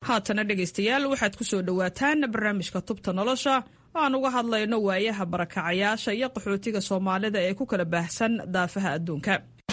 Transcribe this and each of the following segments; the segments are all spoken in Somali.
haatana dhegaystayaal waxaad ku soo dhowaataan barnaamijka tubta nolosha oo aan uga hadlayno waayaha barakacayaasha iyo qaxootiga soomaalida ee ku kala baahsan daafaha adduunka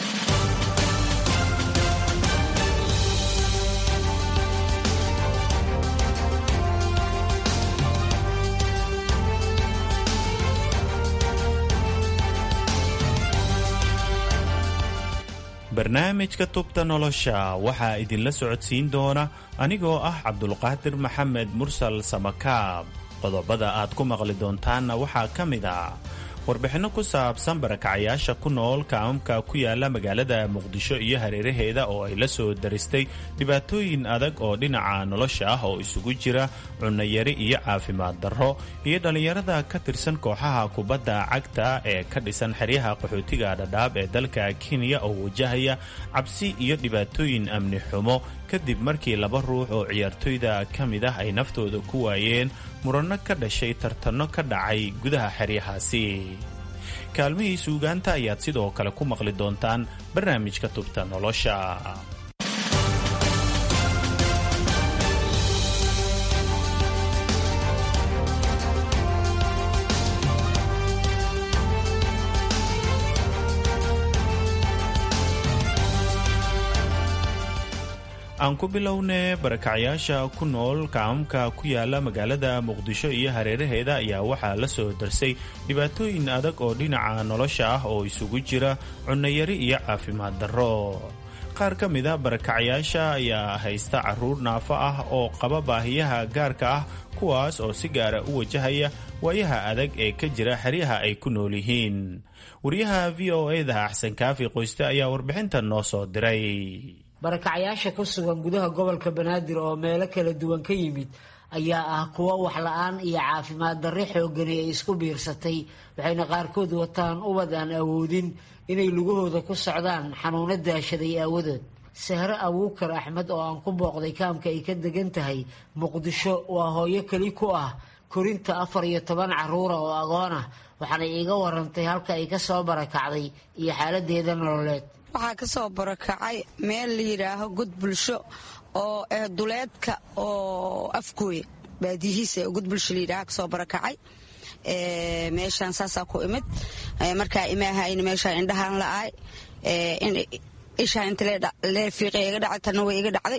barnaamijka tubta nolosha waxaa idinla socodsiin doona anigoo ah cabdulqaadir maxamed mursal samakaab qodobada aad ku maqli doontaanna waxaa ka mid ah warbixinno ku saabsan barakacayaasha ku nool kaamamka ku yaala magaalada muqdisho iyo hareeraheeda oo ay la soo daristay dhibaatooyin adag oo dhinaca nolosha ah oo isugu jira cunnayari iyo caafimaad darro iyo dhallinyarada ka tirsan kooxaha kubadda cagta ee ka dhisan xeryaha qaxootiga dhadhaab ee dalka kenya oo wajahaya cabsi iyo dhibaatooyin amni xumo kadib markii laba ruux oo ciyaartoyda ka mid ah ay naftooda ku waayeen muranno ka dhashay tartanno ka dhacay gudaha xeryahaasi kaalmihii suugaanta ayaad sidoo kale ku maqli doontaan barnaamijka tubta nolosha aan ku bilownee barakacyaasha ku nool kaamamka ku yaala magaalada muqdisho iyo hareeraheeda ayaa waxaa la soo darsay dhibaatooyin adag oo dhinaca nolosha ah oo isugu jira cunnayari iyo caafimaad darro qaar ka mid a barakacyaasha ayaa haysta caruur naafo ah oo qaba baahiyaha gaarka ah kuwaas oo si gaara u wajahaya waayaha adag ee ka jira xeryaha ay ku nool yihiin wariyaha v o eda axsan kaafi qoyste ayaa warbixintan noo soo diray barakacyaasha ku sugan gudaha gobolka banaadir oo meelo kala duwan ka yimid ayaa ah kuwo waxla-aan iyo caafimaad darre xoogani ay isku biirsatay waxayna qaarkood wataan ubad aan awoodin inay lugahooda ku socdaan xanuuno daashaday aawadood sahre abuukar axmed oo aan ku booqday kaamka ay ka degan tahay muqdisho waa hooyo keli ku ah korinta afar iyo toban caruura oo agoon ah waxaanay iiga warantay halka ay ka soo barakacday iyo xaaladeeda nololeed waxaa ka soo barakacay meel la yidhaaho god bulsho oo eh duleedka oo afgooya baadiyihiisa god bulsho layidhaha kasoo barakacay meeshaan saasaa ku imid markaa imaahayna meeshaa indhahaan la-aay ishaa inta lee fiiqay iga dhacay tanna way iga dhacday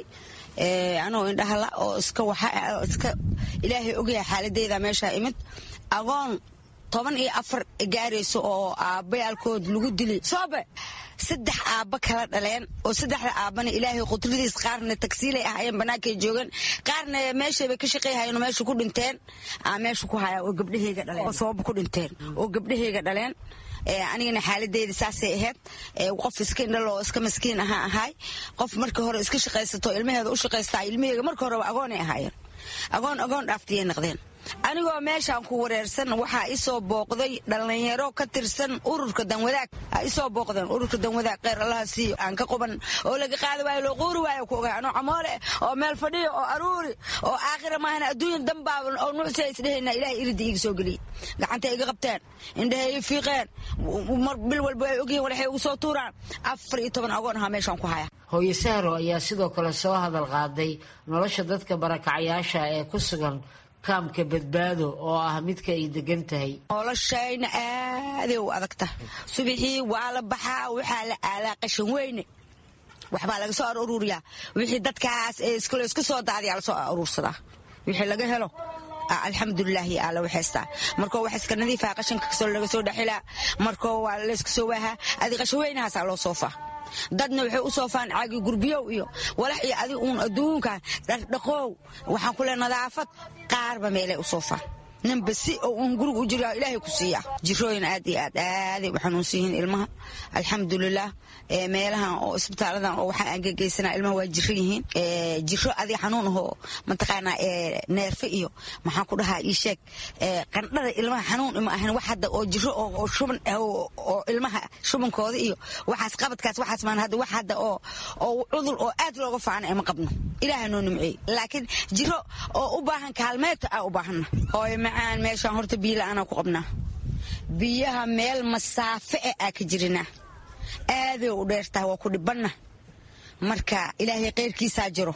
anoo indhaha la oo iska waxa iska ilaahay ogyahay xaaladeyda meeshaa imid agoon toban iyo afar gaarayso oo aabbayaalkood lagu dili soobe saddex aabba kala dhaleen oo saddexda aabbana ilaahay qudradiis qaarna tagsiilay ahayeen bannaankay joogan qaarna meeshaybay ka shaqayhayeen meesha ku dhinteen meesha ku haya oo gabdhahayga dhaleen oo sababa ku dhinteen oo gabdhahayga dhaleen anigana xaaladeyda saasay ahayd qof iska indhalo oo iska maskiin ahaa ahaay qof markii hore iska shaqaysato ilmaheeda u shaqaystaa ilmaheyga markii horeba agoonay ahaayeen agoon agoon dhaaftiyay noqdeen anigoo meeshaan ku wareersan waxaa isoo booqday dhallinyaro ka tirsan ururka danwadaag isoo booqdeen ururka danwadaag kheyr allaha siiyo aan ka quban oo laga qaadi waayo loo quuri waayo ku ogaa anoo camoole oo meel fadhiyo oo aruuri oo aakhira maahana adduunya danbaaba oo nuucsi isdhehayna ilahay irida iiga soo geliyey gacantay iga qabteen indhahay ii fiiqeen mar bil walba ay ogyihiin walaxay ugu soo tuuraan afar iyo toban agoon ahaa meeshaan ku haya hooye sahro ayaa sidoo kale soo hadal qaaday nolosha dadka barakacyaasha ee ku sugan kaamka badbaado oo ah midka ay degan tahay noloshayna aaday u adagta subixii waa la baxaa waxaa la aalaa qashan weyne waxbaa laga soo aruuriyaa wixii dadkaas iskalo iska soo daadiyaa lasoo aruursadaa wixii laga helo alxamdulilaahi alla waxaystaa markoo wax iska nadiifaha qashanka kasoo laga soo dhaxilaa markoo waa layska soo waahaa adi qashan weynahaasaa loo soofaa dadna waxay u soofaan caagi gurbiyow iyo walax iyo adi uun adduunkan dhardhaqoow waxaan ku le nadaafad qaarba meelay u soofaan ninba si oo uun guriga u jira ilaahay ku siiya jirooyin aad iyo aad aaday u xanuunsan yihiin ilmaha alxamdulilah meelahan oo isbitaaladan oo waxaa aan gegeysanaa ilmaha waa jiro yihiin jiro adi xanuun ahoo mataqaanaa neerfe iyo maxaan ku dhahaa ii sheeg qandhada ilmaha xanuun ima ahan wax hadda oo jiro oo shuban oo ilmaha shubankooda iyo waxaas qabadkaas waxaas maan hadda wax hadda oo oo cudur oo aad looga faana ima qabno ilaaha noo nimceey laakiin jiro oo u baahan kaalmeedta aa u baahanna hooy macaan meeshaan horta biyo la-aanaa ku qabnaa biyaha meel masaafe e aa ka jirinaa aaday u dheertaha waa ku dhibanna marka ilaahay keyrkiisaa jiro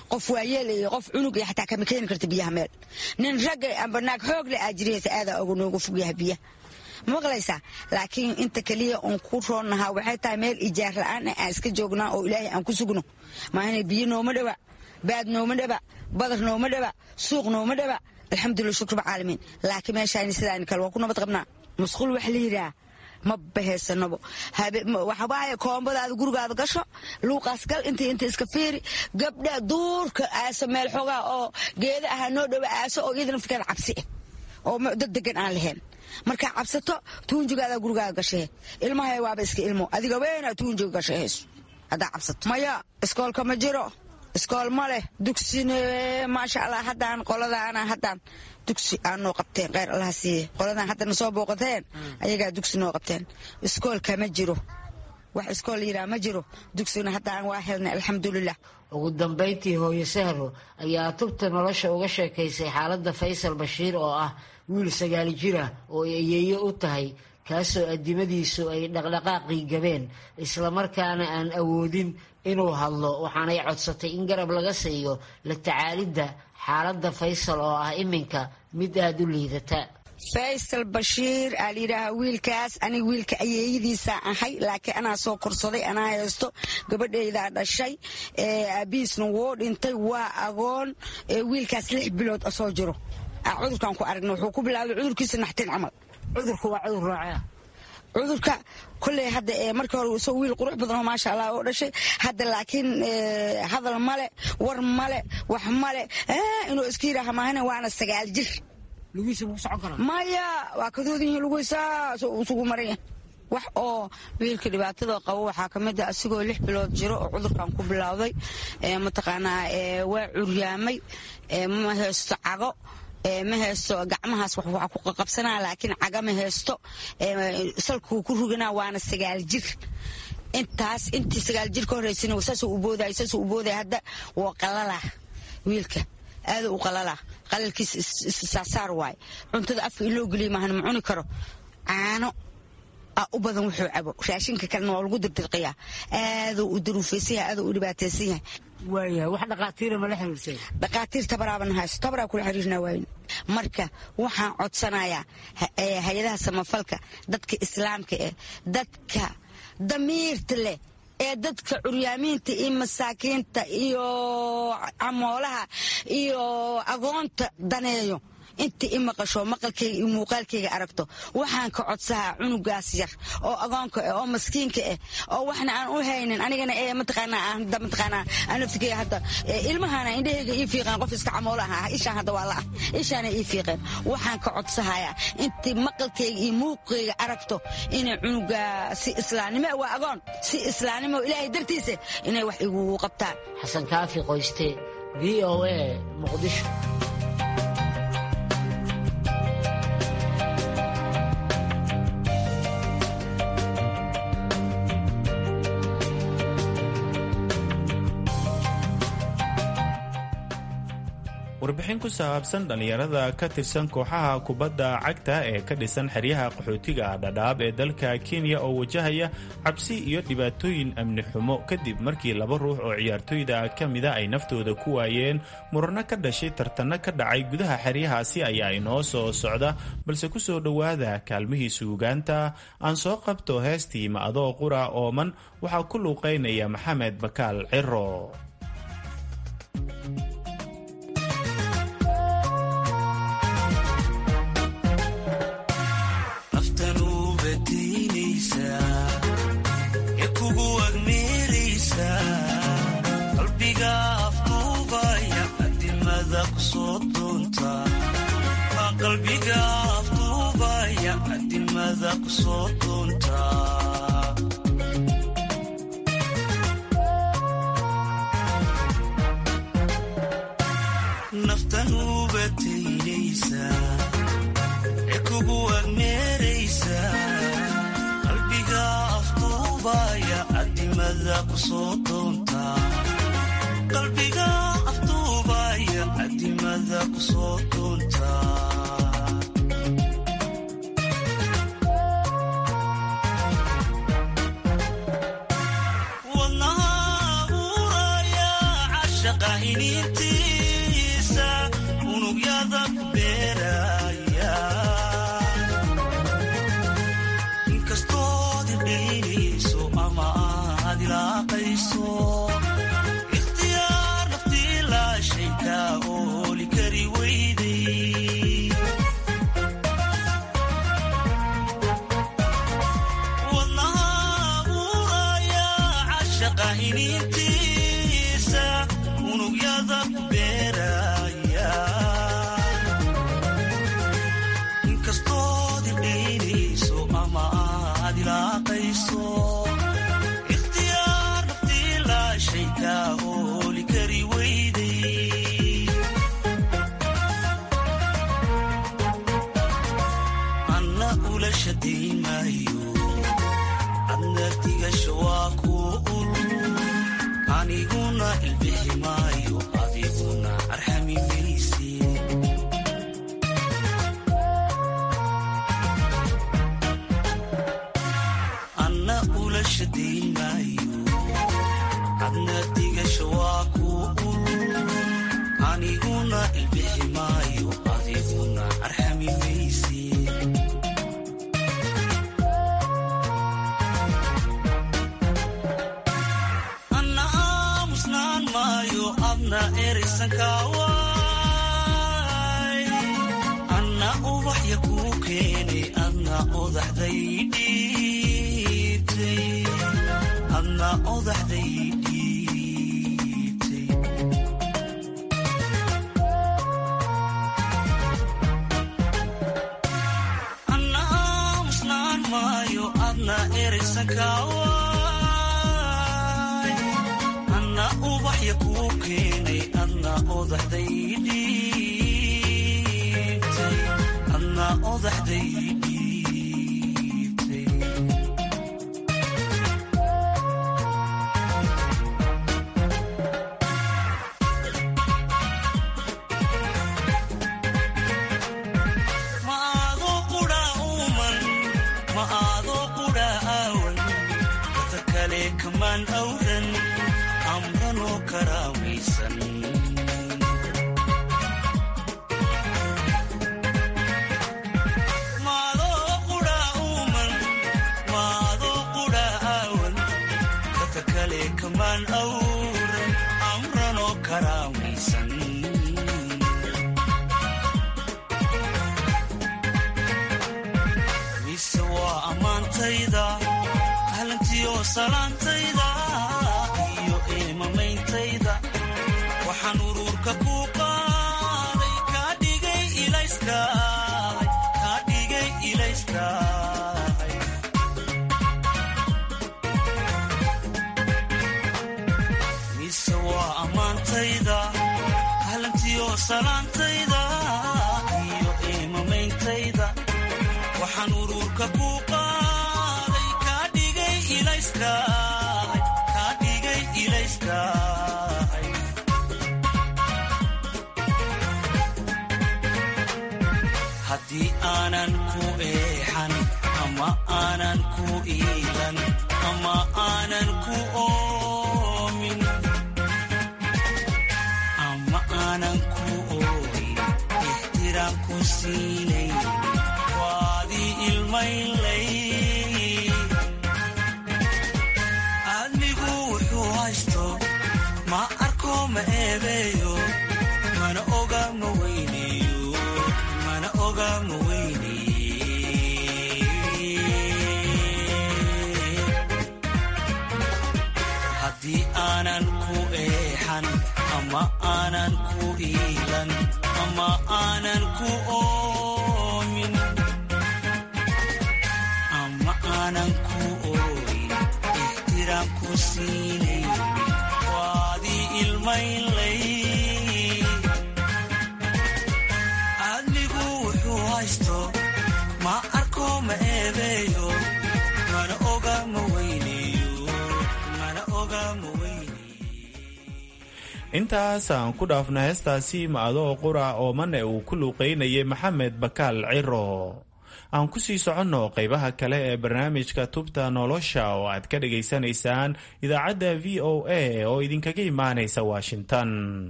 qof waayeel iyo qof cunug iyo xataa kama keeni karta biyaha meel nin ragga amba naag xoog le aad jiraysa aadaa oga noogu fog yahay biyaha maqlaysaa laakiin inta keliya uun ku roonnahaa waxay tahay meel ijaar la-aan ah aan iska joognaa oo ilaahay aan ku sugno maahana biyo nooma dhawa baad nooma dhaba badar nooma dhaba suuq nooma dhaba alxamdulillah shukr bacaalamiin laakiin meeshaani sidaan kale waa ku nabad qabnaa musqul wax la yidhaah ma bahaysanabo waxabaaye koombadaada gurigaada gasho luuqaas gal inta inta iska fiiri gabdha duurka aaso meel xoogaa oo geeda ahaa noo dhowa aaso oo iyada naftirkeeda cabsi ah oo dad degan aan lahayn markaa cabsato tuunjigaada gurigaaga gashahe ilmahay waaba iska ilmo adiga weyna tuunjiga gashahayso haddaa cabsato maya iskoolka ma jiro iskool ma leh dugsine maasha allah haddaan qoladaana haddaan dugsi aan noo qabteen kheyr allaha siiye qoladan haddana soo booqateen ayagaa dugsi noo qabteen iskoolka ma jiro wax iskool yiraa ma jiro dugsigna haddaan waa helnay alxamdulilah ugu dambayntii hooyo sahro ayaa tubta nolosha uga sheekaysay xaaladda faysal bashiir oo ah wiil sagaali jir ah oo ay ayeeyo u tahay kaasoo addimadiisu ay dhaqdhaqaaqii gabeen islamarkaana aan awoodin inuu hadlo waxaanay codsatay in garab laga siiyo la tacaalidda xaaladda faysal oo ah iminka mid aada u liidata faysal bashiir aa layidhaahaa wiilkaas aniga wiilka ayeeyadiisaa ahay laakiin anaa soo korsaday anaa haysto gabadhaydaa dhashay aabihiisna wuu dhintay waa agoon wiilkaas lix bilood soo jiro cudurkaan ku aragna wuxuu ku bilaabay cudurkiisa naxtin camal cudurku waa cudur raacea cudurka kolley hadda markii hore isagoo wiil qurux badan oo maasha allah oo dhashay hadda laakiin hadal male war male wax male inuu iska yidhaaha maahane waana sagaal jir lugiisa muu socon karaa maya waa kadoodin yihiin lugiisaas isugu maraya wax oo wiilka dhibaatada qabo waxaa ka mid a asigoo lix bilood jiro oo cudurkan ku bilowday mataqaanaa waa curyaamay ma haysto cago ma haysto gacmahaas wax ku qaqabsanaa laakiin caga ma haysto salkuu ku ruganaa waana sagaal jir intaas intii sagaal jir ka horeysana saasuu u booday saasuu u booday hadda waa qalalaa wiilka aada u qalalaa qalalkiis isaasaar waaye cuntada afka in loo geliya maahan ma cuni karo caano u badan wuxuu cabo raashinka kalena waa lagu dirdirqiyaa aaduu u daruufaysan yahay aaduu u dhibaataysan yahay waayahay wax dhaqaatiira mala xiriirsay dhaqaatiir tabaraaban haysto tabaraa kula xiriirnaa waayn marka waxaan codsanayaa hay-adaha samafalka dadka islaamka eh dadka damiirta leh ee dadka curyaamiinta iyo masaakiinta iyo camoolaha iyo agoonta daneeyo inta i maqasho maqalkayga iyo muuqaalkayga aragto waxaan ka codsahaa cunugaas yar oo agoonka ah oo maskiinka ah oo waxna aan u haynin anigana ee mataqaanaa aan hadda mataqaanaa aan naftigayga hadda ilmahana indhahayga ii fiiqeen qof iska camoola ahaa ishaan hadda waa la ah ishaana ii fiiqeen waxaan ka codsahayaa intii maqalkayga iyo muuqayga aragto inay cunuga si islaamnimo waa agoon si islaamnimo ilaahay dartiisa inay wax igugu qabtaan xasan kaafi qoyste v o a muqdisho warbixin ku saabsan dhallinyarada ka tirsan kooxaha kubadda cagta ee ka dhisan xeryaha qaxootiga dhadhaab ee dalka kenya oo wajahaya cabsi iyo dhibaatooyin amni xumo kadib markii laba ruux oo ciyaartooyda ka mida ay naftooda ku waayeen murano ka dhashay tartanno ka dhacay gudaha xeryahaasi ayaa inoo soo socda balse ku soo dhowaada kaalmihii suugaanta aan soo qabto heestii ma adoo qura ooman waxaa ku luuqaynaya maxamed bakaal ciro qalbiga afduubaya adimada ku soo doonta naftan ubataynaysa ee kugu agmeeraysa qalbiga afduubaya adimada ku soo doonta qalbiga afduubaya adimada ku soo doonta wadnaha abuuraya cashaqa iniintiisa unugyada beeraya inkastood idhaynayso ama aad ilaaqayso ikhtiyaar naftii laashay kaa ooli kari weyday wadnaha abuuraya cashaqa iniintiisa unugyada beeraya inkastood idhaynayso ama aad ilaaqayso ikhtiyaar naftii laashay kaa ooli kari weyday anna ula shadayn maayo adna digasho waa kuu ul aniguna ilbixi maayo adiguna arxami mayse anna ula shadayn maayo adna digasho waa kuu ul aniguna ilbixi maayo adiguna arxami mayse anna aamusnaan maayo adna eraysankaaway anna ubaxya kuu keenay adna odaxday dhiibtay adna odaxday dhiibtay anna aamusnaan maayo adna eraysankaaway anna ubaxya kuu keenay adna odaxday dhiibtay adna odaxday dhiibtay ma aadoo qudha uuman ma aadoo qudha aawan dada kale kamaan awran amranoo karaamaysan maadoo qudha uuman maadoo qudha aawan dada kale kamaan awran amranoo karaamaysan mise waa ammaantayda ahlantiyo salaantayda iyo eemameyntayda waxaan uruurka kuu qaaday kaa dhigay ilayskaahay kaa dhigay ilayskaahay mise waa ammaantayda ahlantiyo salaantayda iyo eemameyntayda waxaan uruurka kuu qaaday kaa dhigay ilayskaahay kaa dhigay ilayskaahay haddii aanan ku eexan ama aanan ku iilan ama aanan ku oomin ama aanan ku ooyin ixtiraam ku siinayn waadii ilmaynlay aadmigu wuxuu haysto ma arko ma eebeeyo mana oga ma weyneeyo mana oga ma weyneeye haddii aanan ku eexan ama aanan ku iilan ama aanan ku oomin ama aanan ku ooyin ixtiraam ku siinayn waadii ilmaynlay aadmigu wuxuu haysto ma arko ma eebeeyo mana oga ma weyneeyo mana oga ma intaas aan ku dhaafna heestaasi ma adoo qura oo mane uu ku luuqaynayay maxamed bakaal ciro aan ku sii soconno qaybaha kale ee barnaamijka tubta nolosha oo aad ka dhagaysanaysaan idaacadda v o a oo idinkaga imaanaysa washington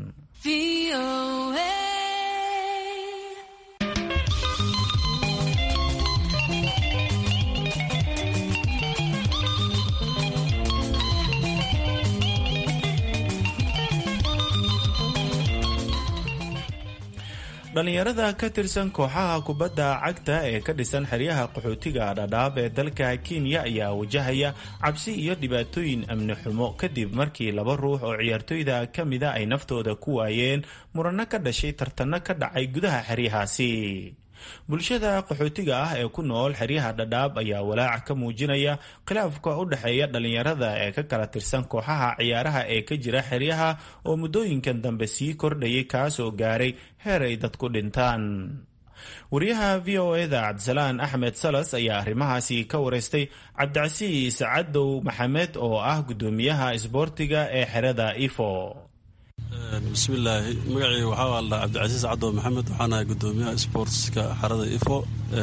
dhalinyarada ka tirsan kooxaha kubadda cagta ee ka dhisan xeryaha qaxootiga dhadhaab ee dalka kenya ayaa wajahaya cabsi iyo dhibaatooyin amni xumo kadib markii laba ruux oo ciyaartooyda ka mida ay naftooda ku waayeen muranno ka dhashay tartanno ka dhacay gudaha xeryahaasi bulshada qaxootiga ah ee ku nool xeryaha dhadhaab ayaa walaac ka muujinaya khilaafka u dhexeeya dhalinyarada ee ka kala tirsan kooxaha ciyaaraha ee ka jira xeryaha oo muddooyinkan dambe sii kordhayay kaasoo gaaray heer ay dadku dhintaan wariyaha v o eda cabdisalaan axmed salas ayaa arrimahaasi ka wareystay cabdicasiis cadow maxamed oo ah guddoomiyaha isboortiga ee xerada ifo bismillaahi magacii waxaa aldhaa cabdicasiis cadow maxamed waxaan ahay gudoomiyaha sportska xarada ifo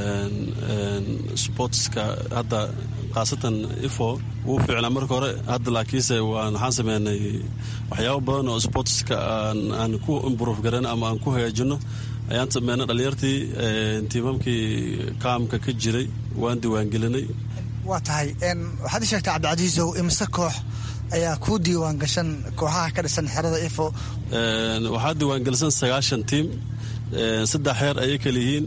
sportska hadda khaasatan ifo wuu fiicnaa marka hore hadda laakiinse waxaan sameynay waxyaabo badan oo sportska aan ku improve garan ama aan ku hagaajino ayaan sameynay dhalinyartii tiimamkii kaamka ka jiray waan diiwaangelinay waa tahay waxaad ii sheegtay cabdicasiisow imse koox ayaa kuu diiwaan gashan kooxaha ka dhisan xerada ifo waxaa diiwaangelisan sagaashan tiim saddex heer ayay kala yihiin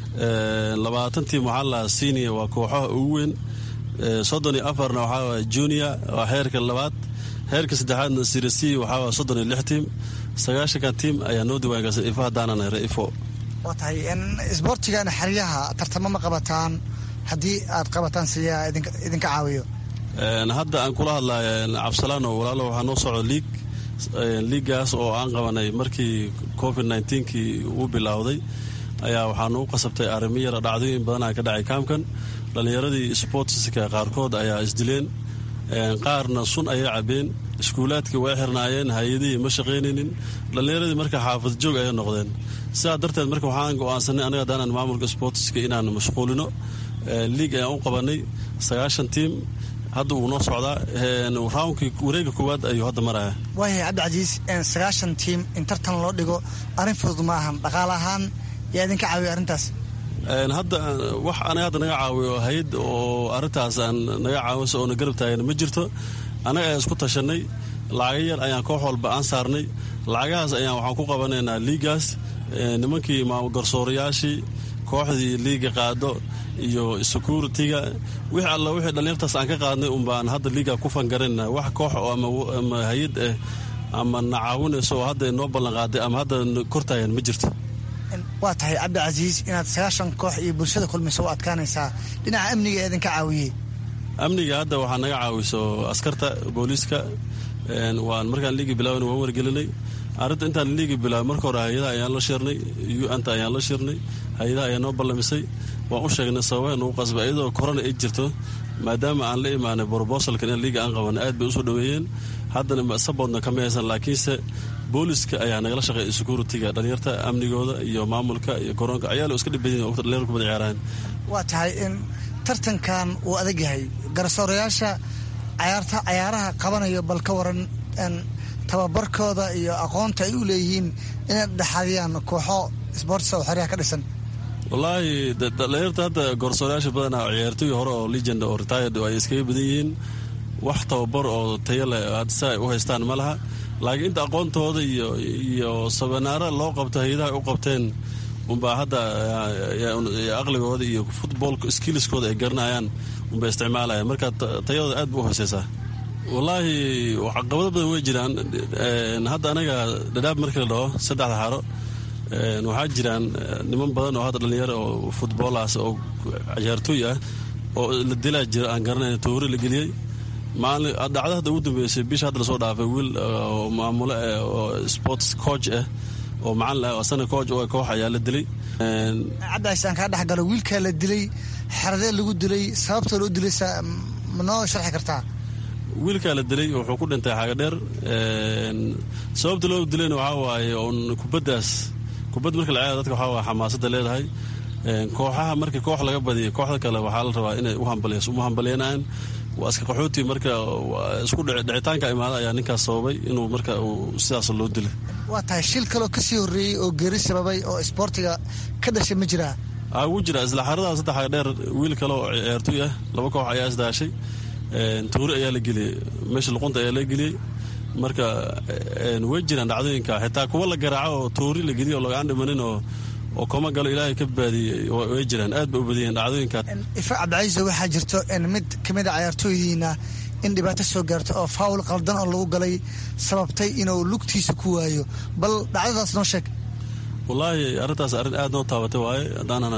labaatan tiim waxaa lahaa senior waa kooxaha ugu weyn soddon iyo afarna waxaa waa junior waa heerka labaad heerka saddexaadna sirasi waxaa waa soddon iyo lix tiim sagaashanka tiim ayaa noo diiwaangelsan ifo haddaanan here ifo waa tahay isboortigana xeryaha tartamo ma qabataan haddii aad qabataan siyaa idinka caawiyo hadda aan kula hadlaya cabdisalaano walaalo waxaa noo socdo liig liigaas oo aan qabanay markii covid nkii uu bilowday ayaa waxaa nagu qasabtay arrimo yara dhacdooyin badanaa ka dhacay kaamkan dhallinyaradii sportska qaarkood ayaa isdileen qaarna sun ayay cabeen iskuulaadkii way xirnaayeen hay-adihii ma shaqaynaynin dhallinyaradii marka xaafad joog ayay noqdeen sidaa darteed marka waxaan go-aansanay anaga hadaanan maamulka sportska inaan mashquulino liig ayaan u qabanay sagaashan tiim hadda wuu noo socdaa raankii wareega koowaad ayuu hadda maraya waayahay cabdicasiis sagaashan tiim in tartan loo dhigo arrin fudud ma ahan dhaqaale ahaan yaa idinka caawiya arrintaas hadda wax anaga hadda naga caawiyo hay-ad oo arrintaas aan naga caawisa oona garab taagan ma jirto annaga ayaan isku tashanay lacaga yar ayaan koox walba aan saarnay lacagahaas ayaan waxaan ku qabanaynaa liigaas nimankii garsoorayaashii kooxdii liiga qaado iyo securitiga wixii alla wixii dhallinyartaas aan ka qaadnay unbaan hadda liiga ku fangarayna wax koox ama hay-ad ah ama na caawinayso oo hadda noo ballan qaaday ama hadda kortaayan ma jirto waa tahay cabdicasiis inaad sagaashan koox iyo bulshada kulmayso u adkaanaysaa dhinaca amniga ee idinka caawiyey amniga hadda waxaa naga caawiso askarta booliiska waan markaan liigi bilaabana waan wargelinay arrinta intaan liigi bilaabay marka hore hay-adaha ayaan la shirnay u-anta ayaan la shirnay hay-adaha ayaa noo ballamisay waan u sheegnay sababa nagu qasba iyadoo korona ay jirto maadaama aan la imaanay brobosalkan in liiga aan qabanay aad bay usoo dhaweeyeen haddana saboodna kama haysan laakiinse booliska ayaa nagala shaqeeya securitiga dhalinyarta amnigooda iyo maamulka iyo koronka ayaalo iska dhibadin dhalinyar kubada ciyaaraan waa tahay in tartankan uu adag yahay garsoorayaasha cayaarta cayaaraha qabanayo bal ka waran tababarkooda iyo aqoonta ay u leeyihiin inay dhexadiyaan kooxo sboortisa oo xeryaha ka dhisan wallaahi dhalinyarta hadda gorsoorayaasha badanaa ciyaartooyi hore oo legend oo retired ay iskaga badan yihiin wax tababar oo tayo leh hadsa ay u haystaan ma laha laakiin inta aqoontooda iyo iyo sabanaara loo qabto hay-adaha ay u qabteen unbaa hadda aqligooda iyo futboolka skilliskooda ay garanayaan unbay isticmaalayaan marka tayadooda aad ba u hooseysaa wallaahi caqabado badan way jiraan hadda anaga dhadhaab markii la dhaho saddexda xaro waxaa jiraan niman badan oo hadda dhalinyaro oo futboolaas oo ciyaartooy ah oo la dilaa jira aan garanayn toori la geliyey maalin dhacdo hadda ugu dambeysay bisha hadda lasoo dhaafay wiil oo maamulo oo sports coach ah oo macalin ah asana coach oo koox ayaa la dilay cabdicais aan kaa dhex galo wiilkaa la dilay xeradee lagu dilay sababtoo loo dilay ma noo sharxi kartaa wiilkaa la dilay wuxuu ku dhintay xaaga dheer sababta loo dilayna waxaa waaye oon kubaddaas kubad marka la ciyaara dadka waxaa waaya xamaasadda leedahay kooxaha marka koox laga badiya kooxda kale waxaa la rabaa inay u hambalyanaan waa iska qaxooti marka isku dhicitaanka imaada ayaa ninkaas sababay inuu marka sidaas loo dilay waa tahay shil kaloo kasii horreeyey oo geeri sababay oo isboortiga ka dhashay ma jiraa wuu jira isla xaradaa saddexa dheer wiil kale oo ciyaartoy ah laba koox ayaa isdaashay tuuri ayaa la geliyey meesha luqunta ayaa la geliyey marka way jiraan dhacdooyinka xitaa kuwa la garaaco oo tuuri la geliyo oo lagaan dhimanin oo oo koma galo ilaahay ka baadiyey way jiraan aad ba u badiyeen dhacdooyinka ifa cabdicaiise waxaa jirto mid ka mid a cayaartooydiina in dhibaato soo gaarto oo faawul qaldan oo lagu galay sababtay inuu lugtiisa ku waayo bal dhacdadaas noo sheeg wallaahi arrintaas arrin aad noo taabatay waaye haddaanana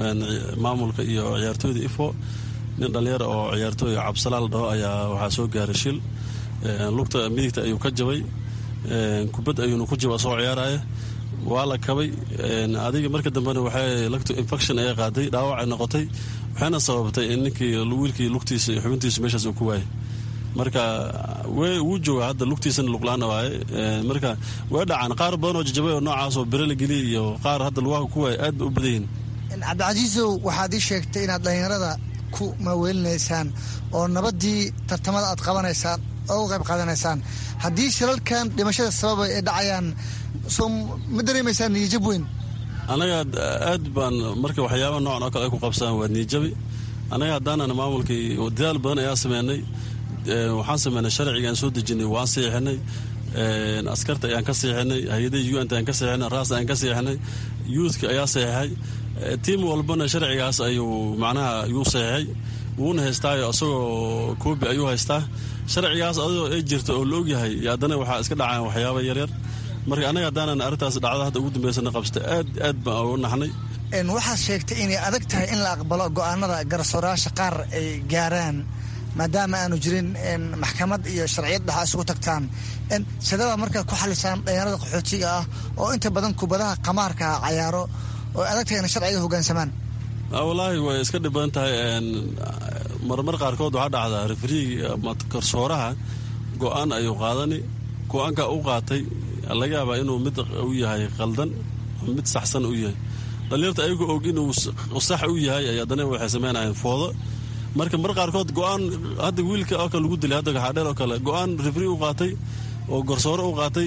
maamulka iyo ciyaartooyda ifo nin dhallinyara oo ciyaartooy cabsalaa la dhaho ayaa waxaa soo gaaray shil lugta midigta ayuu ka jabay kubad ayuuna ku jaba soo ciyaaraya waa la kabay adiga marka dambena waxay lagtu infection ayaa qaaday dhaawacay noqotay waxayna sababtay in ninkii wiilkii lugtiisa iyo xubintiisa meeshaas uu ku waayay marka wuu jooga hadda lugtiisana luqlaana waaye marka way dhacaan qaar badan oo jajabay oo noocaas oo bere la geliyay iyo qaar hadda lugaha ku waaya aad ba u badan yihin cabdicasiisow waxaad ii sheegtay inaad dhallinyarada ku maaweelinaysaan oo nabaddii tartamada aad qabanaysaan oo u qayb qaadanaysaan haddii shilalkan dhimashada sababa ay dhacayaan soo ma dareemaysaan niyajab weyn annaga aad baan marka waxyaaba noocan oo kale ay ku qabsaan waa niyajabi annaga haddaanan maamulkii dadaal badan ayaa sameynay waxaan sameynay sharcigaan soo dejinay waan siixinay askarta ayaan ka siixinay hay-adaha unt ayaan ka siixinay raas ayaan ka siixinay youthka ayaa saxiixay tiim walbana sharcigaas ayuu macnaha yuu saxiixay wuuna haystaayo isagoo koobi ayuu haystaa sharcigaas adoo ay jirta oo la ogyahay haddana waxaa iska dhacaan waxyaaba yaryar marka annaga haddaanan arrintaas dhacda hadda ugu dambeysana qabsta aad aad baan uga naxnay waxaad sheegtay inay adag tahay in la aqbalo go'aanada garsoorayaasha qaar ay gaaraan maadaama aanu jirin maxkamad iyo sharciyad dhaxa isugu tagtaan sidaba markaa ku xalisaan dhalinyarada qaxootiga ah oo inta badan kubadaha qamaarka ah cayaaro oo adag tahay inay sharciga hogaansamaan wallaahi way iska dhib badan tahay marmar qaarkood waxaa dhacdaa refriigi ama garsooraha go-aan ayuu qaadani go-aanka u qaatay laga yaabaa inuu mid u yahay qaldan mid saxsan u yahay dhalinyarta ayagoo og inuu sax u yahay ay haddana waxay sameynayeen foodo marka mar qaarkood go-aan hadda wiilka oo kale lagu dilay hadda gaxaadheer oo kale go-aan refri u qaatay oo garsoore u qaatay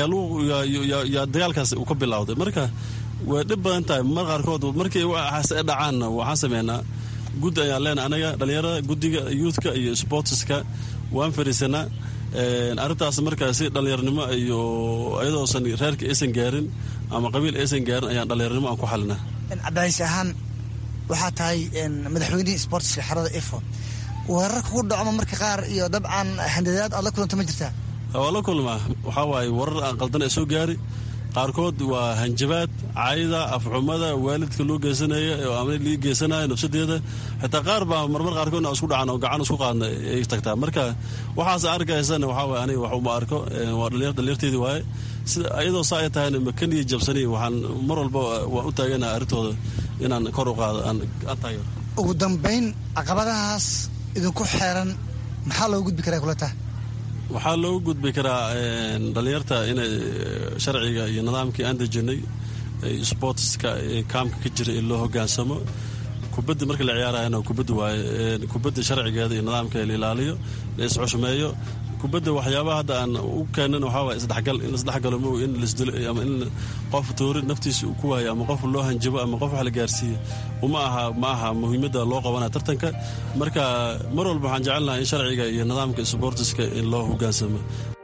ayaa dagaalkaas uu ka bilowday marka way dhib badan tahay mar qaarkood markii waxaas dhacaanna waxaan sameynaa guddi ayaan leenahay anaga dhalinyarada guddiga youthka iyo sportska waan fariisanaa arrintaas markaa si dhallinyarnimo iyo iyadoosan reerka aysan gaarin ama qabiil aysan gaarin ayaan dhallinyarnimo aan ku xalinaa cabdicaiis ahaan waxaa tahay madaxweynihii sportska xerada ifo weerar kugu dhacmo marka qaar iyo dabcan handadaad aad la kulanta ma jirtaa waa la kulmaa waxaa waaye warar aan qaldan ee soo gaari qaarkood waa hanjabaad cayda afxumada waalidka loo geysanaya ama lii geysanaya nafsadeeda xitaa qaar baa marmar qaarkood isku dhacan oo gacan isku qaadna ay tagtaa marka waxaas arkaysana waxaa waye aniga wax uma arko waa dhalinyarteedii waaye sida iyadoo saa ay tahayna makaniya jabsani waxaan mar walba waan u taaganaha arrintooda inaan kor u qaado aan taageero ugu dambayn caqabadahaas idinku xeeran maxaa loogu gudbi karaa kula taha waxaa loogu gudbi karaa dhalinyarta inay sharciga iyo nidaamkii aan dejinay sportska kaamka ka jira in loo hogaansamo kubadda marka la ciyaarayana kubadda waaye kubadda sharcigeeda iyo nidaamkeeda la ilaaliyo la isxushmeeyo kubadda waxyaabaha hadda aan u keenan waxaa waye isdhexgal in isdhexgalo mo in lasdilo ama in qof toori naftiisa uu ku waayo ama qof loo hanjabo ama qof wax la gaarsiiyo uma aha ma aha muhiimadda loo qabanaya tartanka marka mar walba waxaan jecelnahay in sharciga iyo nidaamka sboortiska in loo hogaansamo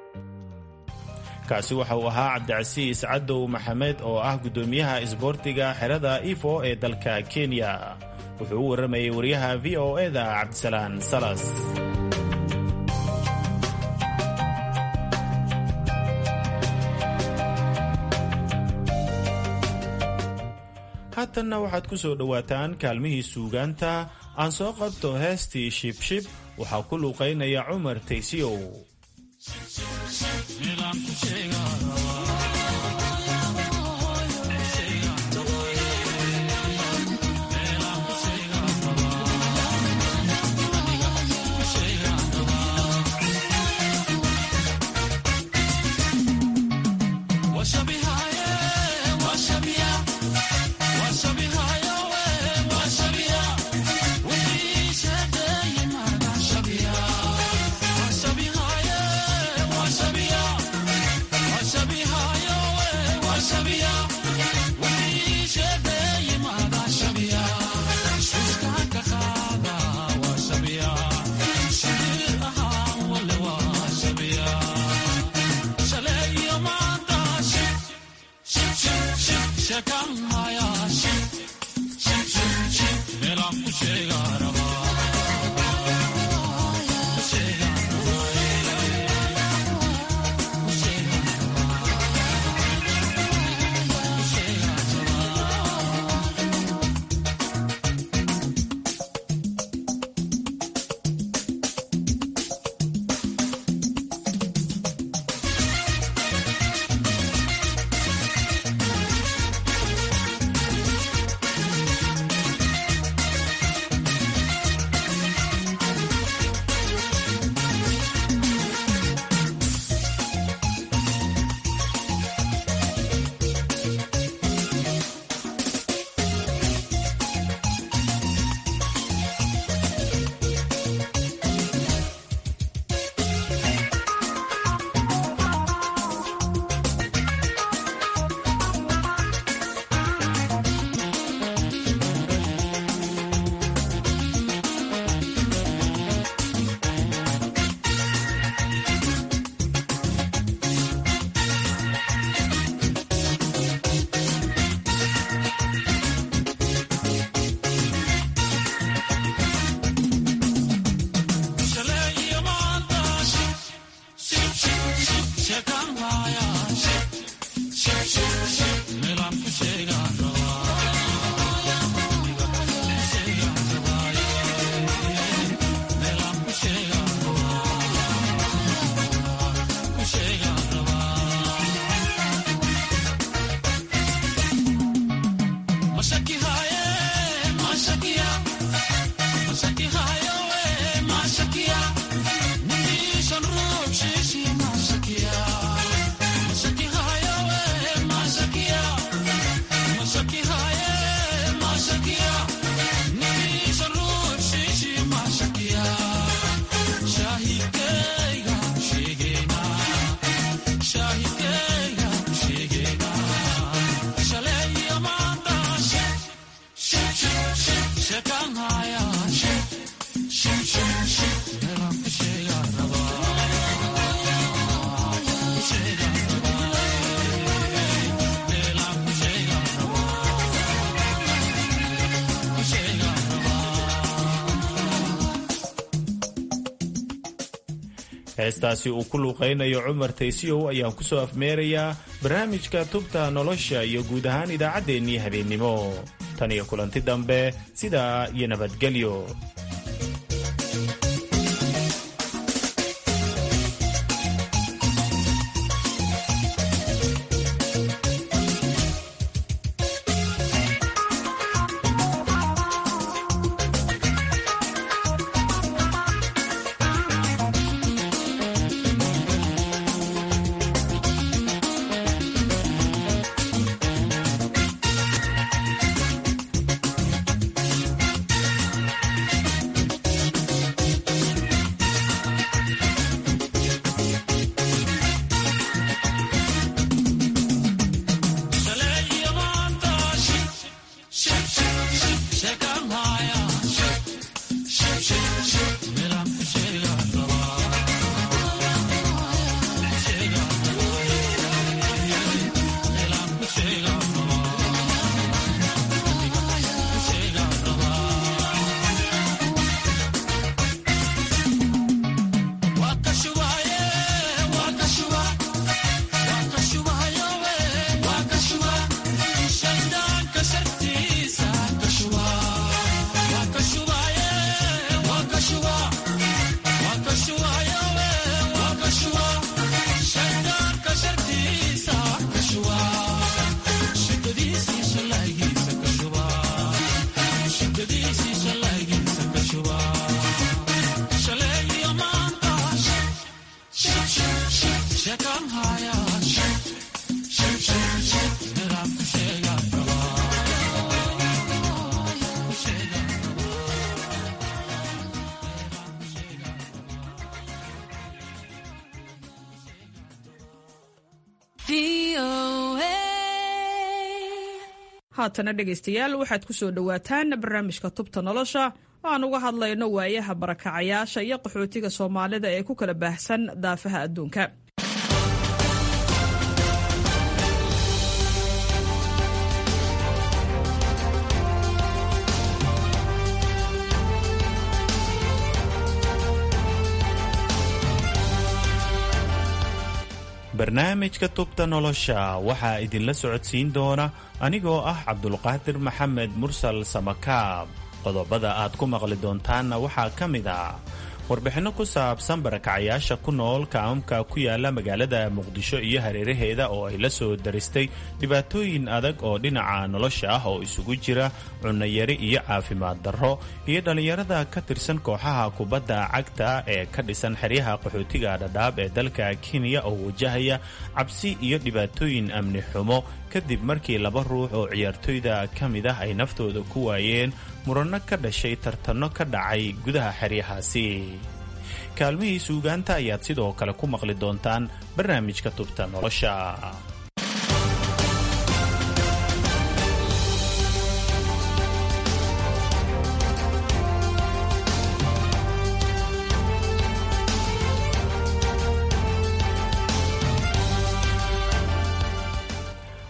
kaasi waxa uu ahaa cabdicasiis cadow maxamed oo ah guddoomiyaha isboortiga xerada ifo ee dalka kenya wuxuu u warramayay wariyaha v o eda cabdisalaan salas haatanna waxaad ku soo dhowaataan kaalmihii suugaanta aan soo qabto heestii shibshib waxaa ku luuqaynaya cumar taysiyow Washabihaye, washabia, washabihaye, heestaasi uu ku luuqaynayo cumar taysiyow ayaan ku soo afmeerayaa barnaamijka tubta nolosha iyo guud ahaan idaacaddeenii habeennimo tan iyo kulanti dambe sidaa iyo nabadgelyo haatana dhegaystayaal waxaad ku soo dhowaataan barnaamijka tubta nolosha oo aan uga hadlayno waayaha barakacayaasha iyo qaxootiga soomaalida ee ku kala baahsan daafaha adduunka barnaamijka tubta nolosha waxaa idinla socodsiin doona anigoo ah cabdulqaadir maxamed mursal samakaab qodobada aad ku maqli doontaanna waxaa ka mid ah warbixinno ku saabsan barakacayaasha ku nool kaamamka ku yaala magaalada muqdisho iyo hareeraheeda oo ay la soo daristay dhibaatooyin adag oo dhinaca nolosha ah oo isugu jira cunnayari iyo caafimaad darro iyo dhallinyarada ka tirsan kooxaha kubadda cagta ee ka dhisan xeryaha qaxootiga dhadhaab ee dalka kenya oo wajahaya cabsi iyo dhibaatooyin amni xumo kadib markii laba ruux oo ciyaartoyda ka mid ah ay naftooda ku waayeen muranno ka dhashay tartanno ka dhacay gudaha xeryahaasi kaalmihii suugaanta ayaad sidoo kale ku maqli doontaan barnaamijka tubta nolosha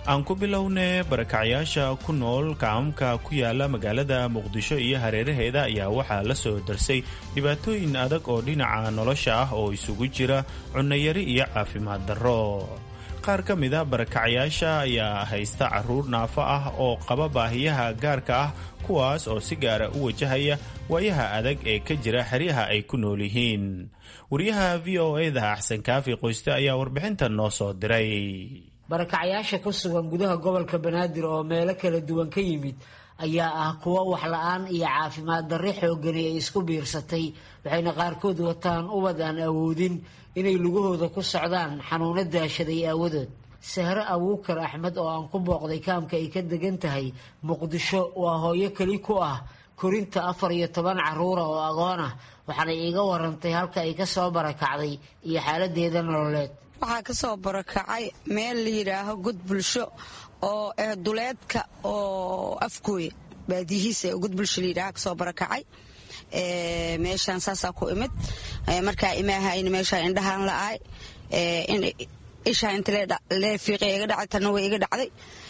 aan ku bilownay barakacyaasha ku nool kaamka ku yaala magaalada muqdisho iyo hareeraheeda ayaa waxaa la soo darsay dhibaatooyin adag oo dhinaca nolosha ah oo isugu jira cunnayari iyo caafimaad darro qaar ka mida barakacyaasha ayaa haysta caruur naafo ah oo qaba baahiyaha gaarka ah kuwaas oo si gaara u wajahaya waayaha adag ee ka jira xeryaha ay ku nool yihiin wariyaha v o eda axsan kaafi qoyste ayaa warbixintan noo soo diray barakacyaasha ku sugan gudaha gobolka banaadir oo meelo kala duwan ka yimid ayaa ah kuwo wax la-aan iyo caafimaad darri xoogani ay isku biirsatay waxayna qaarkood wataan ubad aan awoodin inay lugahooda ku socdaan xanuuno daashaday aawadood sahre abuukar axmed oo aan ku booqday kaamka ay ka degan tahay muqdisho waa hooyo keli ku ah korinta afar iyo toban caruura oo agoon ah waxaanay iiga warantay halka ay ka soo barakacday iyo xaaladeeda nololeed waxaa ka soo barakacay meel la yidhaaho god bulsho oo eh duleedka oo afkooya baadiyihiisa ee god bulsho layidhaha kasoo barakacay meeshaan saasaa ku imid markaa imaahayna meeshaa indhahaan la-aay ishaa inta lee fiiqay iga dhacay tanna way iga dhacday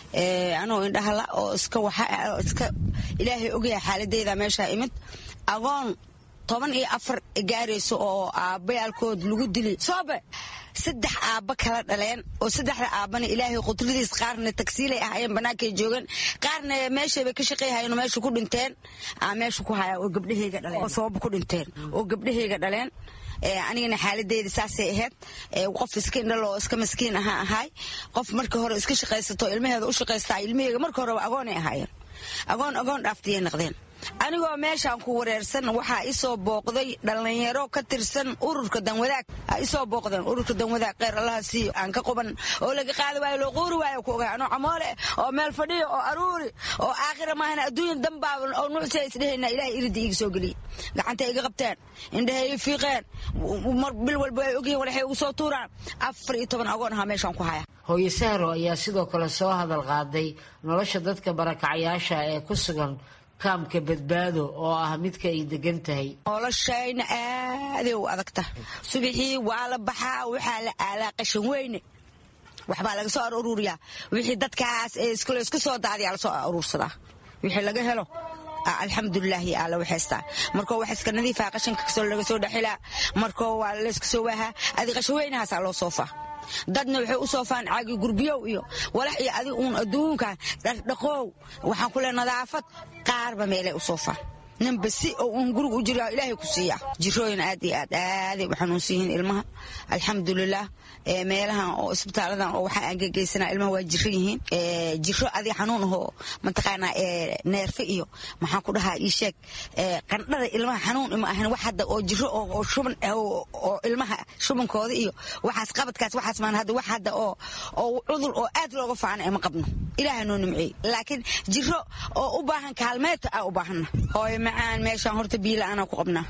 anoo indhaha la oo iska waxa iska ilaahay ogyahay xaaladeyda meeshaa imid agoon toban iyo afar gaarayso oo aabbayaalkood lagu dili soobe saddex aabba kala dhaleen oo saddexda aabbana ilaahay qudradiis qaarna tagsiilay ahayeen bannaankay joogeen qaarna meeshaybay ka shaqayhayeen meesha ku dhinteen meesha ku haya oo gabdhahayga dhaleen oo sababa ku dhinteen oo gabdhahayga dhaleen anigana xaaladeyda saasay ahayd qof iska indhalo oo iska maskiin ahaa ahaay qof marka hore iska shaqaysato ilmaheeda u shaqaystaa ilmaheyga marka horeba agoonay ahaayeen agoon agoon dhaaftiyay noqdeen anigoo meeshaan ku wareersan waxaa isoo booqday dhallinyaro ka tirsan ururka danwadaag isoo booqdeen ururka danwadaag kheyr allaha siiyo aan ka quban oo laga qaadi waayo loo quuri waayo ku ogaa anoo camoole oo meel fadhiyo oo aruuri oo aakhira maahana adduunya dambaaban oo nuucsi isdhehayna ilahay irida iiga soo geliyey gacantay iga qabteen indhahay ii fiiqeen mar bil walba ay ogyihiin walaxay ugu soo tuuraan afar iyo toban agoon ahaa meeshaan ku haya hooyo sahro ayaa sidoo kale soo hadal qaaday nolosha dadka barakacyaasha ee ku sugan kaamka badbaado oo ah midka ay degan tahay noloshayna aaday u adagta subixii waa la baxaa waxaa la aalaa qashan weyne waxbaa laga soo aruuriyaa wixii dadkaas iska soo daadiyaa lasoo aruursadaa wixii laga helo alxamdulilaahi alla waxaystaa markoo wax iska nadiifa qashanka kasoo laga soo dhexilaa markoo waa layska soo waahaa adi qashan weynahaasaa loo soofaa dadna waxay u soofaan caagi gurbiyow iyo walax iyo adi uun adduunkan dhardhaqoow waxaan ku le nadaafad qaarba meelay u soofaan ninba si oo uun guriga u jira ilaahay ku siiya jirooyin aad iyo aad aaday u xanuunsan yihiin ilmaha alxamdulilah meelahan oo isbitaaladan oo waxaa aan gegeysana ilmaha waa jiro yihiin jiro adi xanuun ahoo mataqaanaa neerfe iyo maxaan ku dhahaa ii sheeg qandhada ilmaha xanuun ima ahan wax hadda oo jiro oo shuban oo ilmaha shubankooda iyo waxaas qabadkaas waxaas maan hadda wax hadda oo oo cudur oo aad looga faana ima qabno ilaaha noo nimceey laakiin jiro oo u baahan kaalmeeta aa u baahanna hooyo macaan meeshaan horta biyo la-aanaa ku qabnaa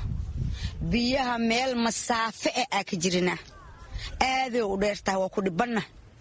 biyaha meel masaafe e aa ka jirinaa aaday u dheertaha waa ku dhibanna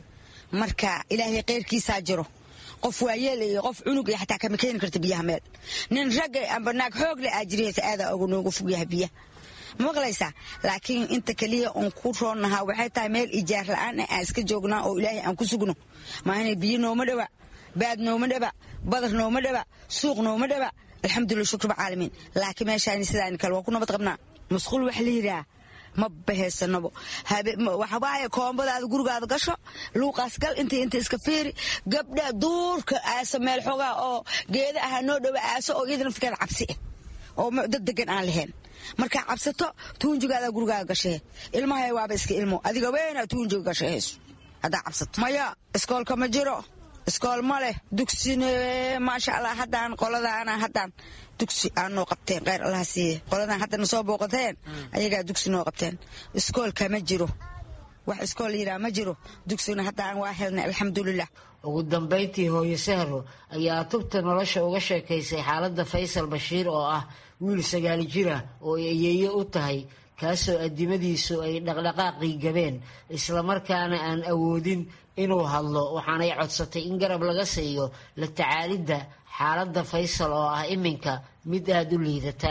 marka ilaahay keyrkiisaa jiro qof waayeela iyo qof cunug iyo xataa kama keeni karta biyaha meel nin ragga amba naag xoogle aa jirihaysa aadaa oga nooga fogyaha biyaha maqlaysaa laakiin inta keliya oon ku roonnahaa waxay tahay meel ijaar la-aan ah aan iska joognaa oo ilaahay aan ku sugno maahana biyo nooma dhawa baad nooma dhaba badar nooma dhaba suuq nooma dhaba alxamdulilah shukruba caalamiin laakiin meeshaani sidaan kale waa ku nabad qabnaa masquul wax la yidhaah ma bahaysanabo waxawaaye koombadaada gurigaada gasho luuqaas gal intii inta iska fiiri gabdha duurka aaso meel xoogaa oo geeda aha noo dhowa aaso oo iyada naftigeeda cabsi ah oo dad degan aan lahayn markaa cabsato tuunjigaada gurigaaga gashee ilmahay waaba iska ilmo adiga weynaa tuunjiga gashahayso haddaa cabsato maya iskoolka ma jiro iskool ma leh dugsine maasha allah haddaan qoladaana haddaan dugsi aa noo qabteen kheyr allaha siiye qoladan haddana soo booqateen ayagaa dugsi noo qabteen iskoolka ma jiro wax iskool yidhaha ma jiro dugsigna haddaan waa helnay alxamdulilah ugu dambayntii hooyo sahro ayaa tubta nolosha uga sheekaysay xaaladda faysal bashiir oo ah wiil sagaali jira oo ay ayeeyo u tahay kaasoo addimadiisu ay dhaqdhaqaaqii gabeen islamarkaana aan awoodin inuu hadlo waxaanay codsatay in garab laga siiyo la tacaalidda xaaladda faysal oo ah iminka mid aada u liidata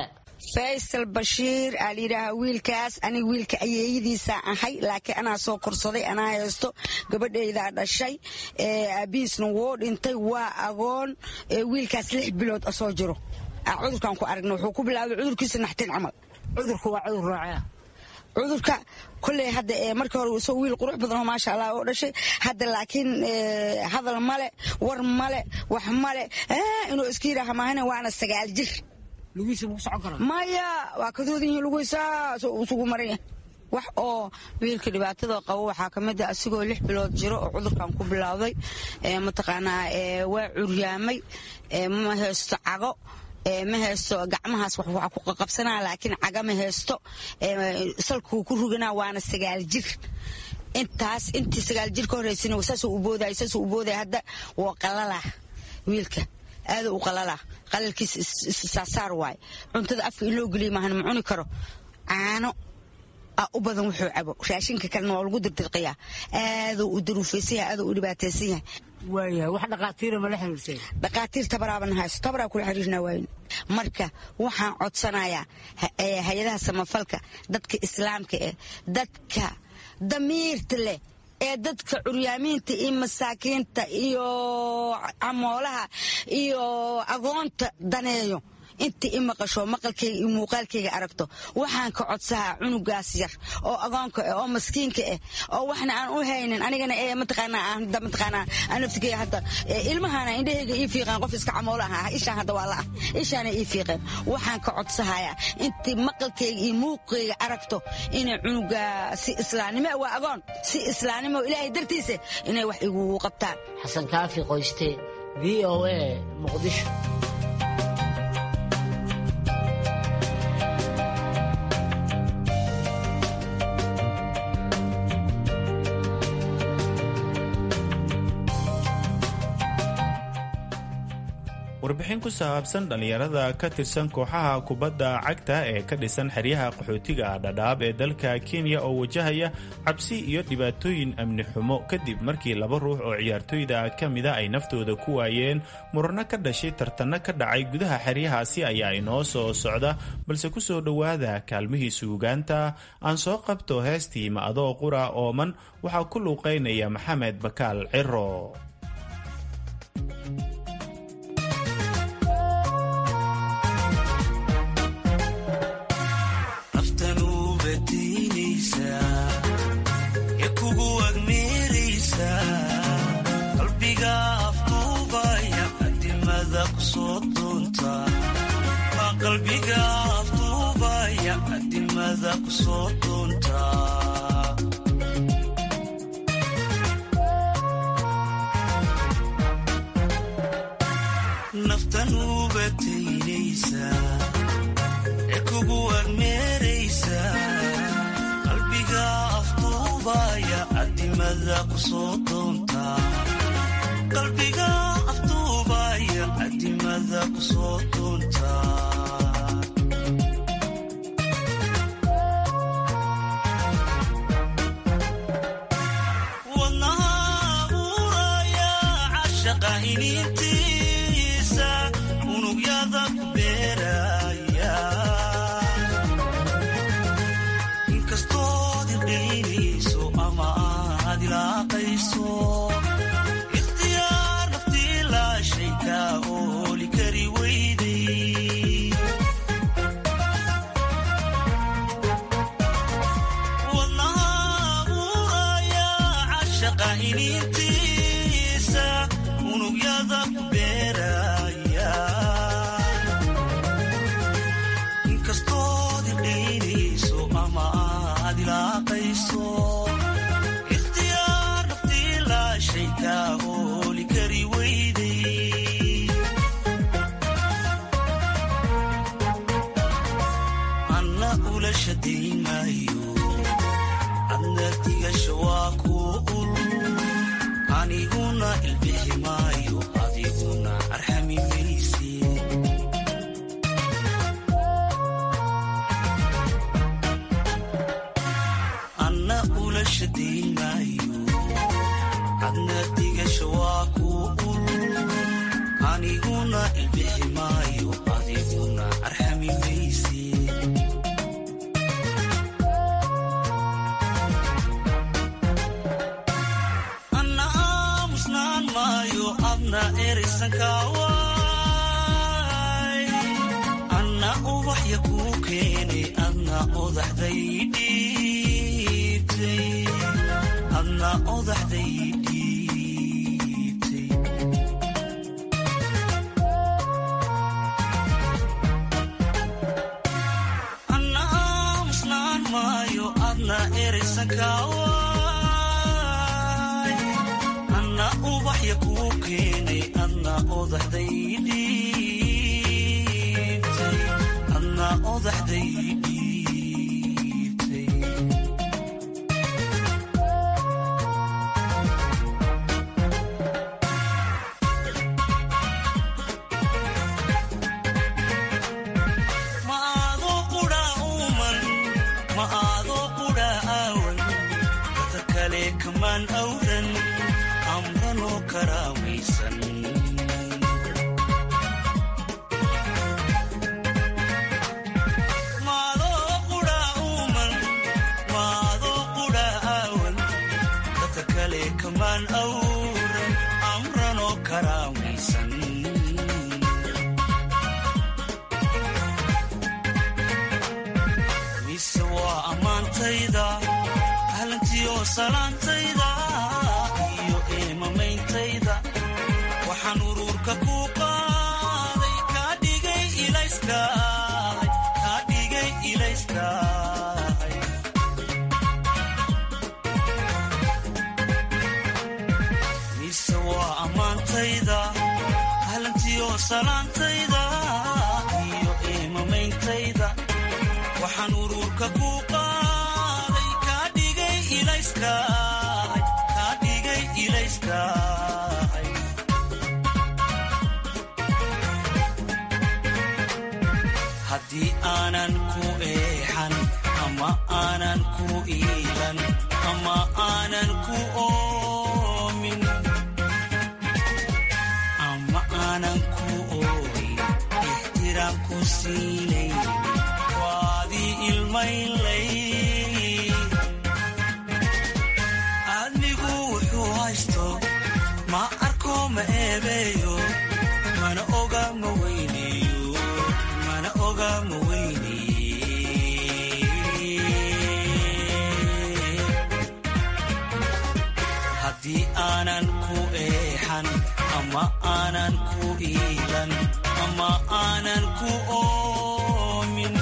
faysal bashiir aa layidhaahaa wiilkaas aniga wiilka ayeeyadiisaa ahay laakiin anaa soo korsaday anaa haysto gabadhaydaa dhashay aabihiisna wuu dhintay waa agoon wiilkaas lix bilood asoo jiro cudurkaan ku aragna wuxuu ku bilaabay cudurkiisa naxtin camal cudurku waa cudur noocea cudurka koley hadda markii hore isagoo wiil qurux badan oo maasha allah oo dhashay hadda laakiin hadal male war male wax male inuu iska yidhaaha maahane waana sagaal jir lugiisa maku socon kara maya waa kadoodin yihiin lugiisaa isugu maranya wax oo wiilka dhibaatada qabo waxaa ka mid a asigoo lix bilood jiro oo cudurkan ku bilowday mataqaanaa waa curyaamay ma haysto cago ma haysto gacmahaas wax ku qaqabsanaa laakiin caga ma haysto salkuu ku ruganaa waana sagaal jir intaas intii sagaal jir ka horreysana saasuu u boodaya saasuu u boodaya hadda waa qalalaa wiilka aada u qalalaa qalalkiisa isaasaar waaye cuntada afka in loo geliya maahan ma cuni karo caano a u badan wuxuu cabo raashinka kalena waa lagu dirdirqiyaa aaduu u daruufaysan yahay aaduu u dhibaataysan yahay waayahay wax dhaqaatiira ma la xiriirtay dhaqaatiir tabaraaban haysto tabaraa kula xiriirnaa waayin marka waxaan codsanayaa hay-adaha samafalka dadka islaamka eh dadka damiirta leh ee dadka curyaamiinta iyo masaakiinta iyo camoolaha iyo agoonta daneeyo inta i maqasho maqalkayga iyo muuqaalkayga aragto waxaan ka codsahaa cunugaas yar oo agoonka ah oo maskiinka ah oo waxna aan u haynin anigana ee mataqaanaa aan hadda mataqaanaa aan naftigaya hadda ilmahana indhahayga ii fiiqeen qof iska camoola ah ishaan hadda waa la ah ishaana ii fiiqeen waxaan ka codsahayaa intii maqalkayga iyo muuqayga aragto inay cunuga si islaamnimo waa agoon si islaamnimo ilaahay dartiisa inay wax igugu qabtaan xasan kaafi qoyste v o a muqdisho warbixin ku saabsan dhallinyarada ka tirsan kooxaha kubadda cagta ee ka dhisan xeryaha qaxootiga dhadhaab ee dalka kenya oo wajahaya cabsi iyo dhibaatooyin amni xumo kadib markii laba ruux oo ciyaartooyda ka mida ay naftooda ku waayeen murano ka dhashay tartanno ka dhacay gudaha xeryahaasi ayaa inoo soo socda balse ku soo dhowaada kaalmihii suugaanta aan soo qabto heestii ma adoo qura ooman waxaa ku luuqaynaya maxamed bakaal ciro qalbiga afduubaya adimada ku soo doonta naftan ubataynaysa ee kugu agmeeraysa qalbiga afduubaya adimada ku soo doonta qalbiga afduubaya adimada ku soo doonta inintiisa unugyada ku beeraya inkastood irdhaynayso ama aad ilaaqayso ikhtiyaar naftii laashay kaa ooli kari weyday wadnaha uraya cashaqa inintiisa unugyada ku beeraya inkastood irdhaynayso ama aad ilaaqayso ikhtiyaar naftii laashay kaa ooli kari weyday anna ula shadayn maayo adna digasha waa kuu ul aniguna ilbixi maayo adiguna arxami mayse anna ula shadayn maayo adna digasha waa kuu ul aniguna ilbixi maayo adiguna arxami mayse maayo adna eraysankaaway anna ubaxya kuu keenay adna odaxday dhiibtay adna odaxday dhiibtay anna aamusnaan maayo adna eraysankaaway anna ubaxya kuu keenay adna odaxday dhiibtay adna odaxday dhiibtay ma aadoo qudha uuman ma aadoo qudha aawan dada kale kamaan awran amranoo karaawaysan maadoo qudha uuman maadoo qudha aawan dada kale kamaan awran amranoo karaawaysan mise waa ammaantayda ahlantiyo salaantayda iyo eemameyntayda waxaan uruurka ku qaaday kaa dhigay ilayskaahay kaa dhigay ilayskaahay mise waa ammaantayda ahlantiyo salaantayda iyo eemameyntayda waxaan uruurka ku qaaday kaa dhigay ilayskaahay kaa dhigay ilayskaahay haddii aanan ku eexan ama aanan ku iilan ama aanan ku oomin ama aanan ku ooyin ixtiraam ku siinayn waadii ilmaynlay aadmigu wuxuu haysto ma arko ma eebeeyo mana oga ma weyneeyo mana oga ma weyneeye haddii aanan ku eexan ama aanan ku iilan ama aanan ku oomin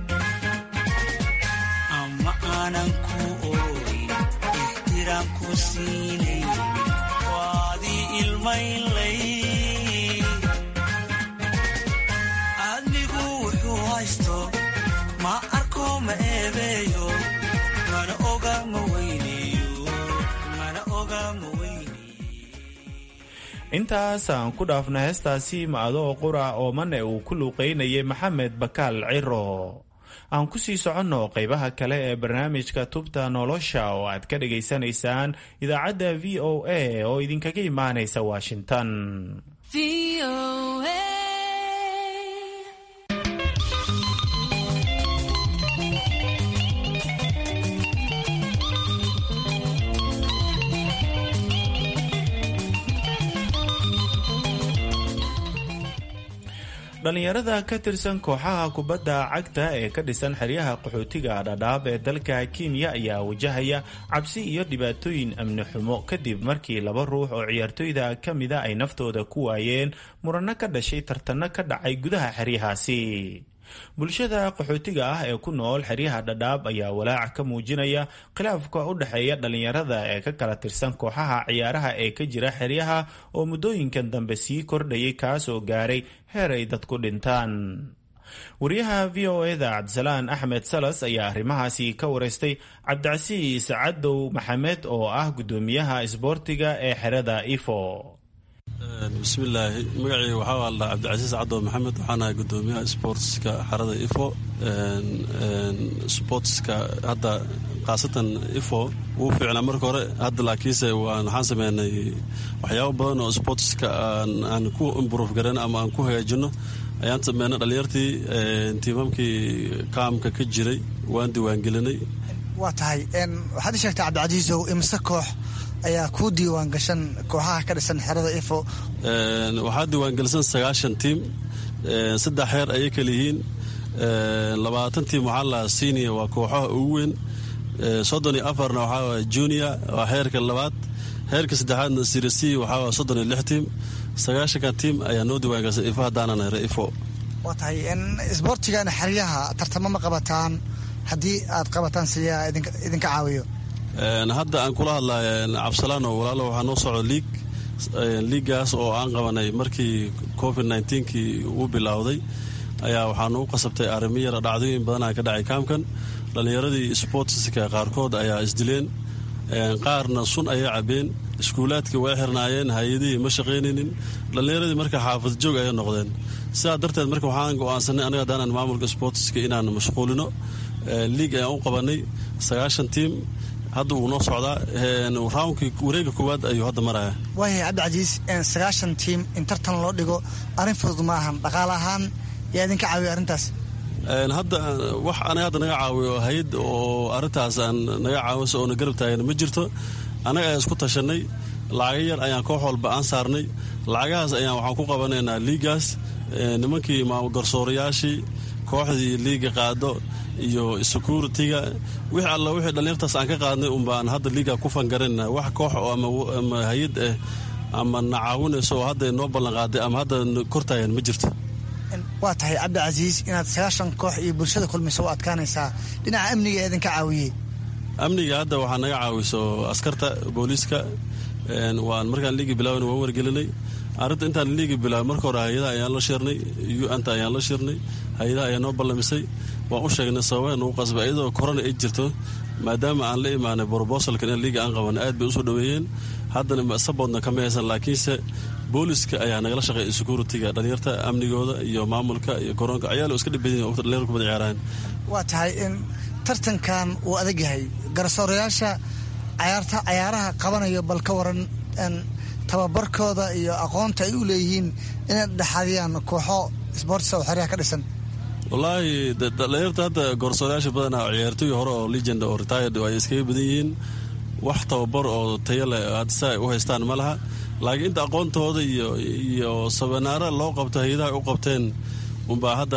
ama aanan ku ooyin ixtiraam ku siinayn waadii ilmaynlay aadmigu wuxuu haysto ma arko ma eebeeyo mana oga ma weyneeyo mana oga ma intaas aan ku dhaafna heestaasi ma-adoo qura oo mane uu ku luuqaynayay maxamed bakaal ciro aan ku sii soconno qaybaha kale ee barnaamijka tubta nolosha oo aad ka dhagaysanaysaan idaacadda v o a oo idinkaga imaanaysa washington dhalinyarada ka tirsan kooxaha kubadda cagta ee ka dhisan xeryaha qaxootiga dhadhaab ee dalka kenya ayaa wajahaya cabsi iyo dhibaatooyin amni xumo kadib markii laba ruux oo ciyaartooyda ka mida ay naftooda ku waayeen muranno ka dhashay tartanno ka dhacay gudaha xeryahaasi bulshada qaxootiga ah ee ku nool xeryaha dhadhaab ayaa walaac ka muujinaya khilaafka u dhexeeya dhalinyarada ee ka kala tirsan kooxaha ciyaaraha ee ka jira xeryaha oo muddooyinkan dambe sii kordhayay kaasoo gaaray heer ay dadku dhintaan wariyaha v o eda cabdisalaan axmed salas ayaa arrimahaasi ka wareystay cabdicasiis cadow maxamed oo ah guddoomiyaha isboortiga ee xerada ifo bismillaahi magacii waxaa aldhaa cabdicasiis cadow maxamed waxaan ahay gudoomiyaha sportska xarada ifo sportska hadda khaasatan ifo wuu fiicnaa marka hore hadda laakiinse waxaan sameynay waxyaabo badan oo sportska aan ku improve garan ama aan ku hagaajino ayaan sameynay dhalinyartii tiimamkii kaamka ka jiray waan diiwaangelinay waa tahay waxaad i sheegtay cabdicasiisow imse koox ayaa kuu diiwaan gashan kooxaha ka dhisan xerada ifo waxaa diiwaangelisan sagaashan tiim saddex heer ayay kala yihiin labaatan tiim waxaa la siiniya waa kooxaha ugu weyn soddon iyo afarna waxaa waay junior waa heerka labaad heerka saddexaadna sirasi waxaa waay soddon iyo lix tiim sagaashanka tiim ayaa noo diiwaangelsan ifo haddaanan hera ifo waa tahay isboortigan xeryaha tartamo ma qabataan haddii aad qabataan siyaa idinka caawiyo hadda aan kula hadlaya cabsalaano walaalo waxaa noo socdo liig liigaas oo aan qabanay markii covid nkii uu bilowday ayaa waxaa nagu qasabtay arrimo yara dhacdooyin badanaa ka dhacay kaamkan dhallinyaradii sportska qaarkood ayaa isdileen qaarna sun ayay cabeen iskuulaadkii way xirnaayeen hay-adihii ma shaqaynaynin dhallinyaradii marka xaafad joog ayay noqdeen sidaa darteed marka waxaan go-aansanay aniga haddaanan maamulka sportska inaan mashquulino liig ayaan u qabanay sagaashan tiim hadda wuu noo socdaa raankii wareega koowaad ayuu hadda maraya waayahay cabdicasiis sagaashan tiim in tartan loo dhigo arrin fudud ma ahan dhaqaale ahaan yaa idinka caawiya arrintaas hadda wax anaga hadda naga caawiyo hay-ad oo arrintaas aan naga caawinso oo na garab taagan ma jirto annaga ayaan isku tashanay lacaga yar ayaan koox walba aan saarnay lacagahaas ayaan waxaan ku qabanaynaa liigaas nimankii garsoorayaashii kooxdii liiga qaado iyo securitiga wix alla wixii dhallinyartaas aan ka qaadnay unbaan hadda liiga ku fangarayna wax koox ama hay-ad ah ama na caawinayso oo hadda noo ballanqaaday ama hadda kortaagan ma jirto waa tahay cabdicasiis inaad sagaashan koox iyo bulshada kulmayso u adkaanaysaa dhinaca amniga ee idinka caawiyey amniga hadda waxaa naga caawiso askarta booliiska waan markaan liigi bilaaban waan wargelinay arrinta intaan liigi bilaabay marka hore hay-adaha ayaan la shirnay u-anta ayaan la shirnay hay-adaha ayaa noo ballamisay waan u sheegnay sababaa nagu qasbay iyadoo korona ay jirto maadaama aan la imaanay brobosalkan in liiga aan qabanay aad bay usoo dhaweeyeen haddana saboodna kama haysan laakiinse booliska ayaa nagala shaqeeya securitiga dhalinyarta amnigooda iyo maamulka iyo koronka ayaalo iska dhibadin waqti dhalinyarta kubada ciyaaraan waa tahay in tartankan uu adag yahay garsoorayaasha cayaarta cayaaraha qabanayo bal ka waran tababarkooda iyo aqoonta ay u leeyihiin inay dhexadiyaan kooxo sboortisa oo xeryaha ka dhisan wallaahi dhalinyarta hadda garsoorayaasha badanaa ciyaartooyi hore oo legend oo retired ay iskaga badan yihiin wax tababar oo tayo leh hadsa ay u haystaan ma laha laakiin inta aqoontooda iyo iyo sabanaara loo qabto hay-adaha u qabteen unbaa hadda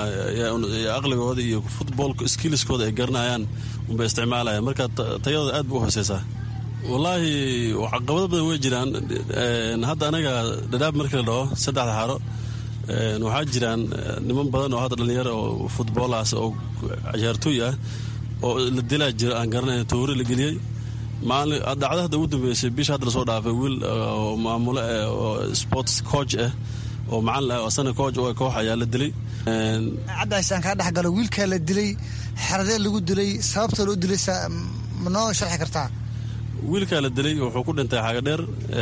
aqligooda iyo futboolka skillskooda ay garanayaan unbay isticmaalayaan marka tayadooda aad ba u hooseysaa wallaahi caqabado badan way jiraan hadda anaga dhadhaab markii la dhaho saddexda xaro waxaa jiraan niman badan oo hadda dhalinyaro oo futboolaas oo ciyaartooy ah oo la dilaa jira aan garanayn toori la geliyey maalin dhacda hadda ugu dambeysay bisha hadda lasoo dhaafay wiil maamulo oo sports coach ah oo macalin ah oo asana coach oo koox ayaa la dilay cabdicays aan kaa dhex galo wiilkaa la dilay xeradee lagu dilay sababta loo dilay ma noo sharxi kartaa wiilkaa la dilay wuxuu ku dhintay xagadheer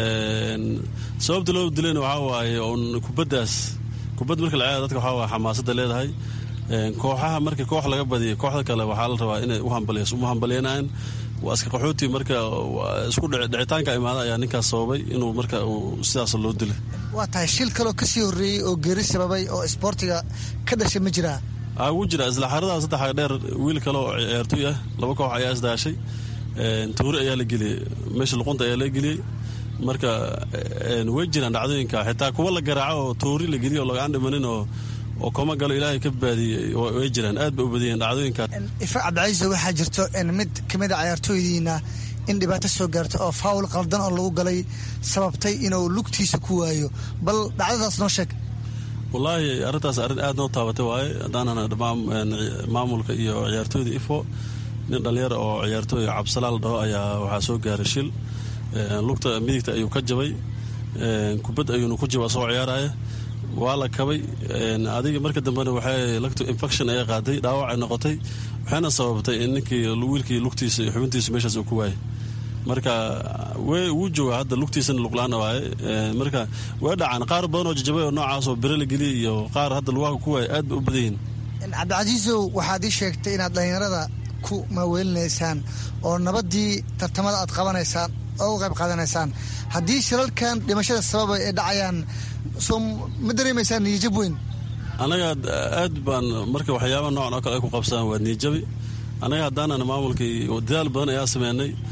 sababta loo dilayna waxaa waaye un kubaddaas kubad marka la ciyaara dadka waxaa waay xamaasadda leedahay kooxaha markii koox laga badiyay kooxda kale waxaa la rabaa inay uma hambalyanaan waa iska qaxooti marka isku dhicitaanka imaada ayaa ninkaas sababay inuu marka sidaas loo dilay waa tahay shil kaloo kasii horreeyey oo geeri sababay oo isboortiga ka dhashay ma jiraa wuu jira isla xaradaha saddex dheer wiil kale oo ciyaartooy ah laba koox ayaa isdaashay tuuri ayaa la geliyey meesha luqunta ayaa la geliyey marka way jiraan dhacdooyinka xitaa kuwa la garaaco oo tuuri la geliyo oo lagaan dhimanin oo oo koma galo ilaahay ka baadiyey way jiraan aad ba u badiyeen dhacdooyinka ifa cabdicaiso waxaa jirto mid kamid a cayaartooydiina in dhibaato soo gaarta oo faawul qaldan oo lagu galay sababtay inuu lugtiisa ku waayo bal dhacdadaas noo sheeg wallaahi arrintaas arrin aad noo taabatay waaye haddaanana maamulka iyo ciyaartooyda ifo nin dhalinyara oo ciyaartooy cabsalaal dhaho ayaa waxaa soo gaaray shil lugta midigta ayuu ka jabay kubad ayuuna ku jaba soo ciyaaraya waa la kabay adiga marka dambena waxay lagto infection ayaa qaaday dhaawac ay noqotay waxayna sababtay in ninkii wiilkii lugtiisa iyo xubintiisa meeshaas uu ku waayay marka wuu jooga hadda lugtiisana luqlaana waaye marka way dhacaan qaar badan oo jajabay oo noocaas oo bere la geliyay iyo qaar hadda lugaha ku waaya aad bay u badan yihiin cabdicasiisow waxaad ii sheegtay inaad dhallinyarada ku maaweelinaysaan oo nabaddii tartamada aad qabanaysaan oo u qayb qaadanaysaan haddii shilalkan dhimashada sababa ay dhacayaan soo ma dareemaysaan niyajab weyn annaga aad baan marka waxyaaba noocan oo kale ay ku qabsadaan waa niyajabi annaga haddaanan maamulkii dadaal badan ayaa sameynay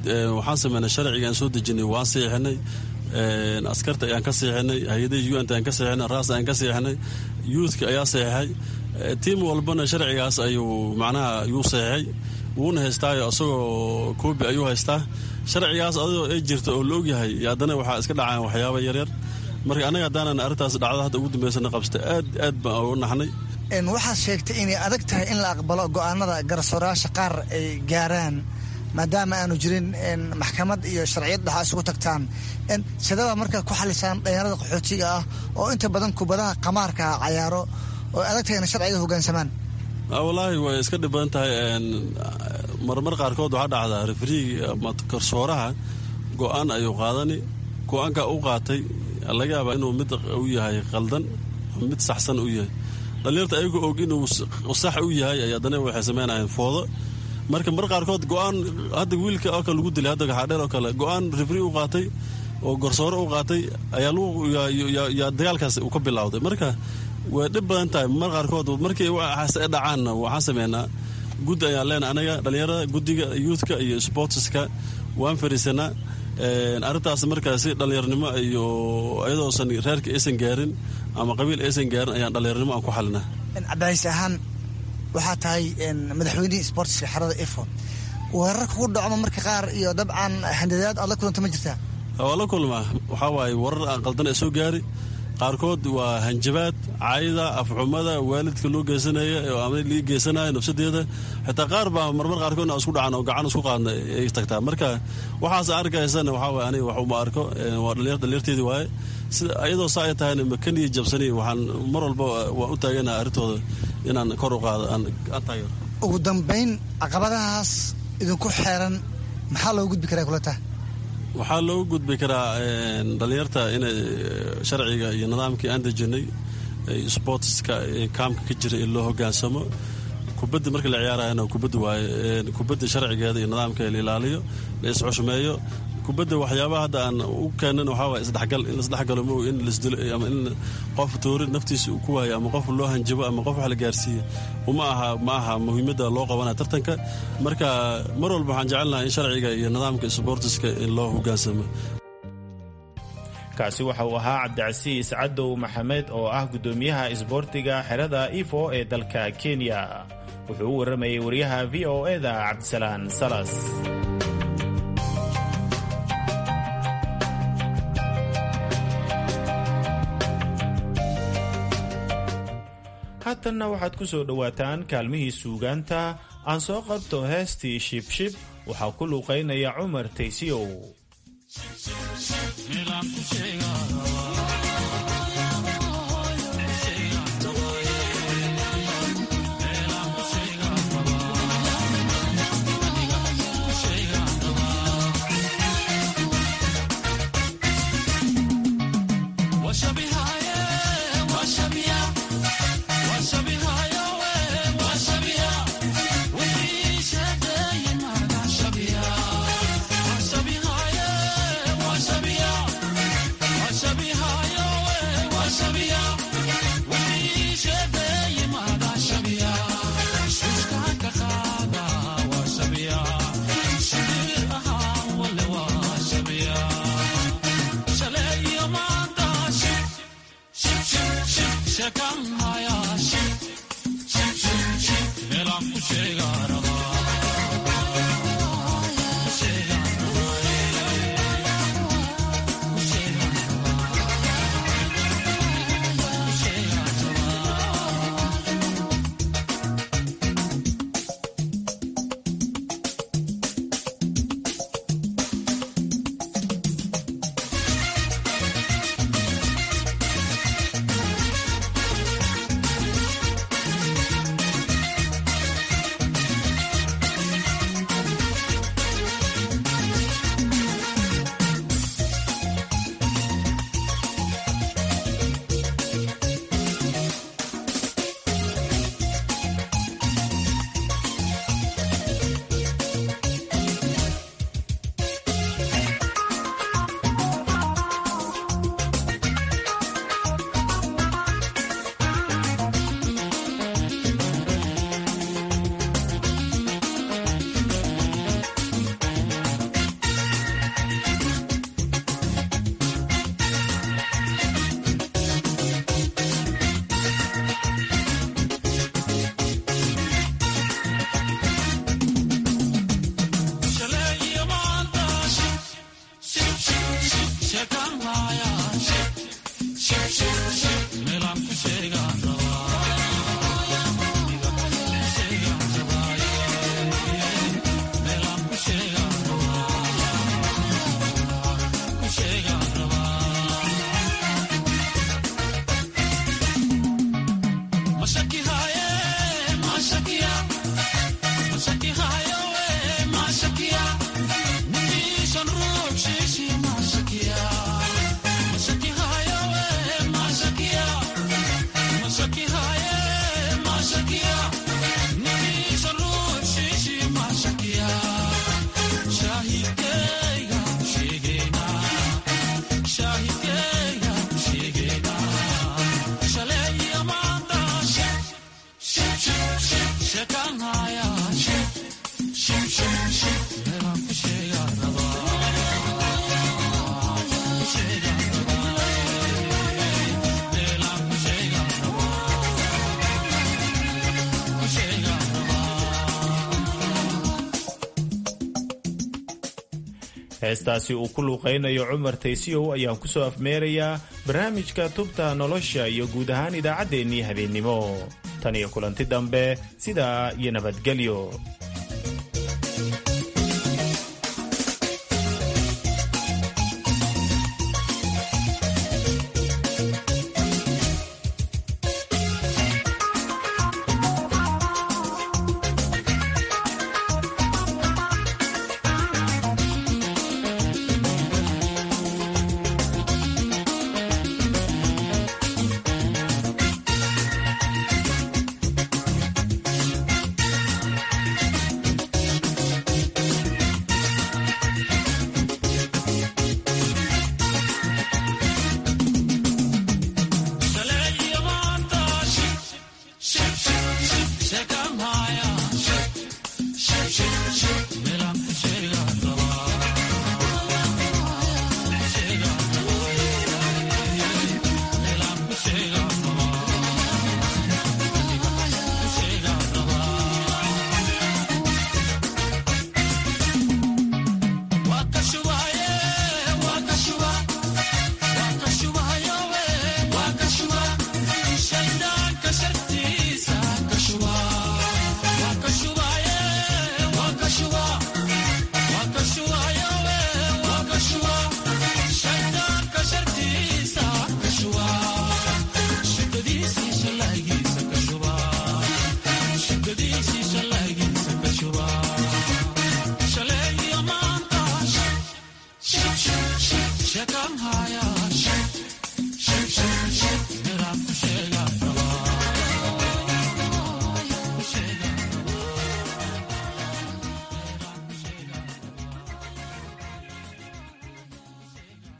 waxaan sameynay sharciga aan soo dejinay waan siixinay askarta ayaan ka siixinay hay-adaha un ayaan ka siixinay raas ayaan ka siixinay youthka ayaa seexay tiim walbana sharcigaas ayuu macnaha yuu seexay wuuna haystaayo isagoo koobi ayuu haystaa sharcigaas adoo ay jirta oo la ogyahay haddana waxaa iska dhacaan waxyaaba yaryar marka anaga haddaanan arrintaas dhacdo hadda ugu dambeysana qabsta aad aad baan ugu naxnay waxaad sheegtay inay adag tahay in la aqbalo go'aanada garsoorayaasha qaar ay gaaraan maadaama aanu jirin maxkamad iyo sharciyad dhaxa isugu tagtaan sidaba markaa ku xalisaan dhalinyarada qaxootiga ah oo inta badan kubadaha qamaarka cayaaro oo adag tahay ina sharciga hogaansamaan wallaahi way iska dhib badan tahay marmar qaarkood waxaa dhacdaa refriiga ama garsooraha go-aan ayuu qaadani go-aankaa u qaatay laga yaabaa inuu mid u yahay qaldan mid saxsan u yahay dhalinyarta ayagoo og inuu sax u yahay ay haddana waxay sameynayeen foodo marka mar qaarkood go-aan hadda wiilka oo kale lagu dilay hadda gaxaadheer oo kale go-aan refri u qaatay oo garsoore u qaatay ayaa dagaalkaas uu ka bilowday marka way dhib badan tahay mar qaarkood markii waxaas dhacaanna waxaan sameynaa guddi ayaan leenahay anaga dhalinyarada guddiga youthka iyo sportska waan fariisanaa arrintaas markaa si dhallinyarnimo iyo iyadoosan reerka aysan gaarin ama qabiil aysan gaarin ayaan dhallinyarnimo aan ku xalinaa cabdicaiis ahaan waxaa tahay madaxweynihii sportska xerada ifo weerar kugu dhacmo marka qaar iyo dabcan handadaad aad la kulanta ma jirtaa waa la kulmaa waxaa waaye warar aan qaldan ee soo gaari qaarkood waa hanjabaad caayda afxumada waalidka loo geysanaya ama lii geysanayo nafsadeeda xitaa qaar baa marmar qaarkood isku dhacan oo gacan isku qaadna ay tagtaa marka waxaas arkaysana waxaa waye aniga wax uma arko waa dhalinyarteedii waaye sida iyadoo saa ay tahayna makaniya jabsani waxaan mar walba waan u taaganaha arrintooda inaan kor u qaado aan taageero ugu dambayn caqabadahaas idinku xeeran maxaa loogu gudbi karaa kula taha waxaa loogu gudbi karaa dhalinyarta inay sharciga iyo nidaamkii aan dejinay sportska kaamka ka jira in loo hogaansamo kubadda marka la ciyaarayana kubadda waaye kubadda sharcigeeda iyo nidaamkeeda la ilaaliyo la isxushmeeyo kubadda waxyaabaha hadda aan u keenan waxaa waye isdhexgal in laisdhexgalo mo in lasdilo ama in qof toori naftiisa uu ku waayo ama qof loo hanjabo ama qof wax la gaarsiiyo uma aha ma aha muhiimadda loo qabanaya tartanka marka mar walba waxaan jecelnahay in sharciga iyo nidaamka sboortiska in loo hogaansamo kaasi waxa uu ahaa cabdicasiis cadow maxamed oo ah guddoomiyaha isboortiga xerada ifo ee dalka kenya wuxuu u warramayay wariyaha v o eda cabdisalaan salas haatanna waxaad ku soo dhowaataan kaalmihii suugaanta aan soo qabto heestii shibshib waxaa ku luuqaynaya cumar taysiyow heestaasi uu ku luuqaynayo cumar taysiyow ayaan ku soo afmeerayaa barnaamijka tubta nolosha iyo guud ahaan idaacaddeenii habeennimo tan iyo kulanti dambe sidaa iyo nabadgelyo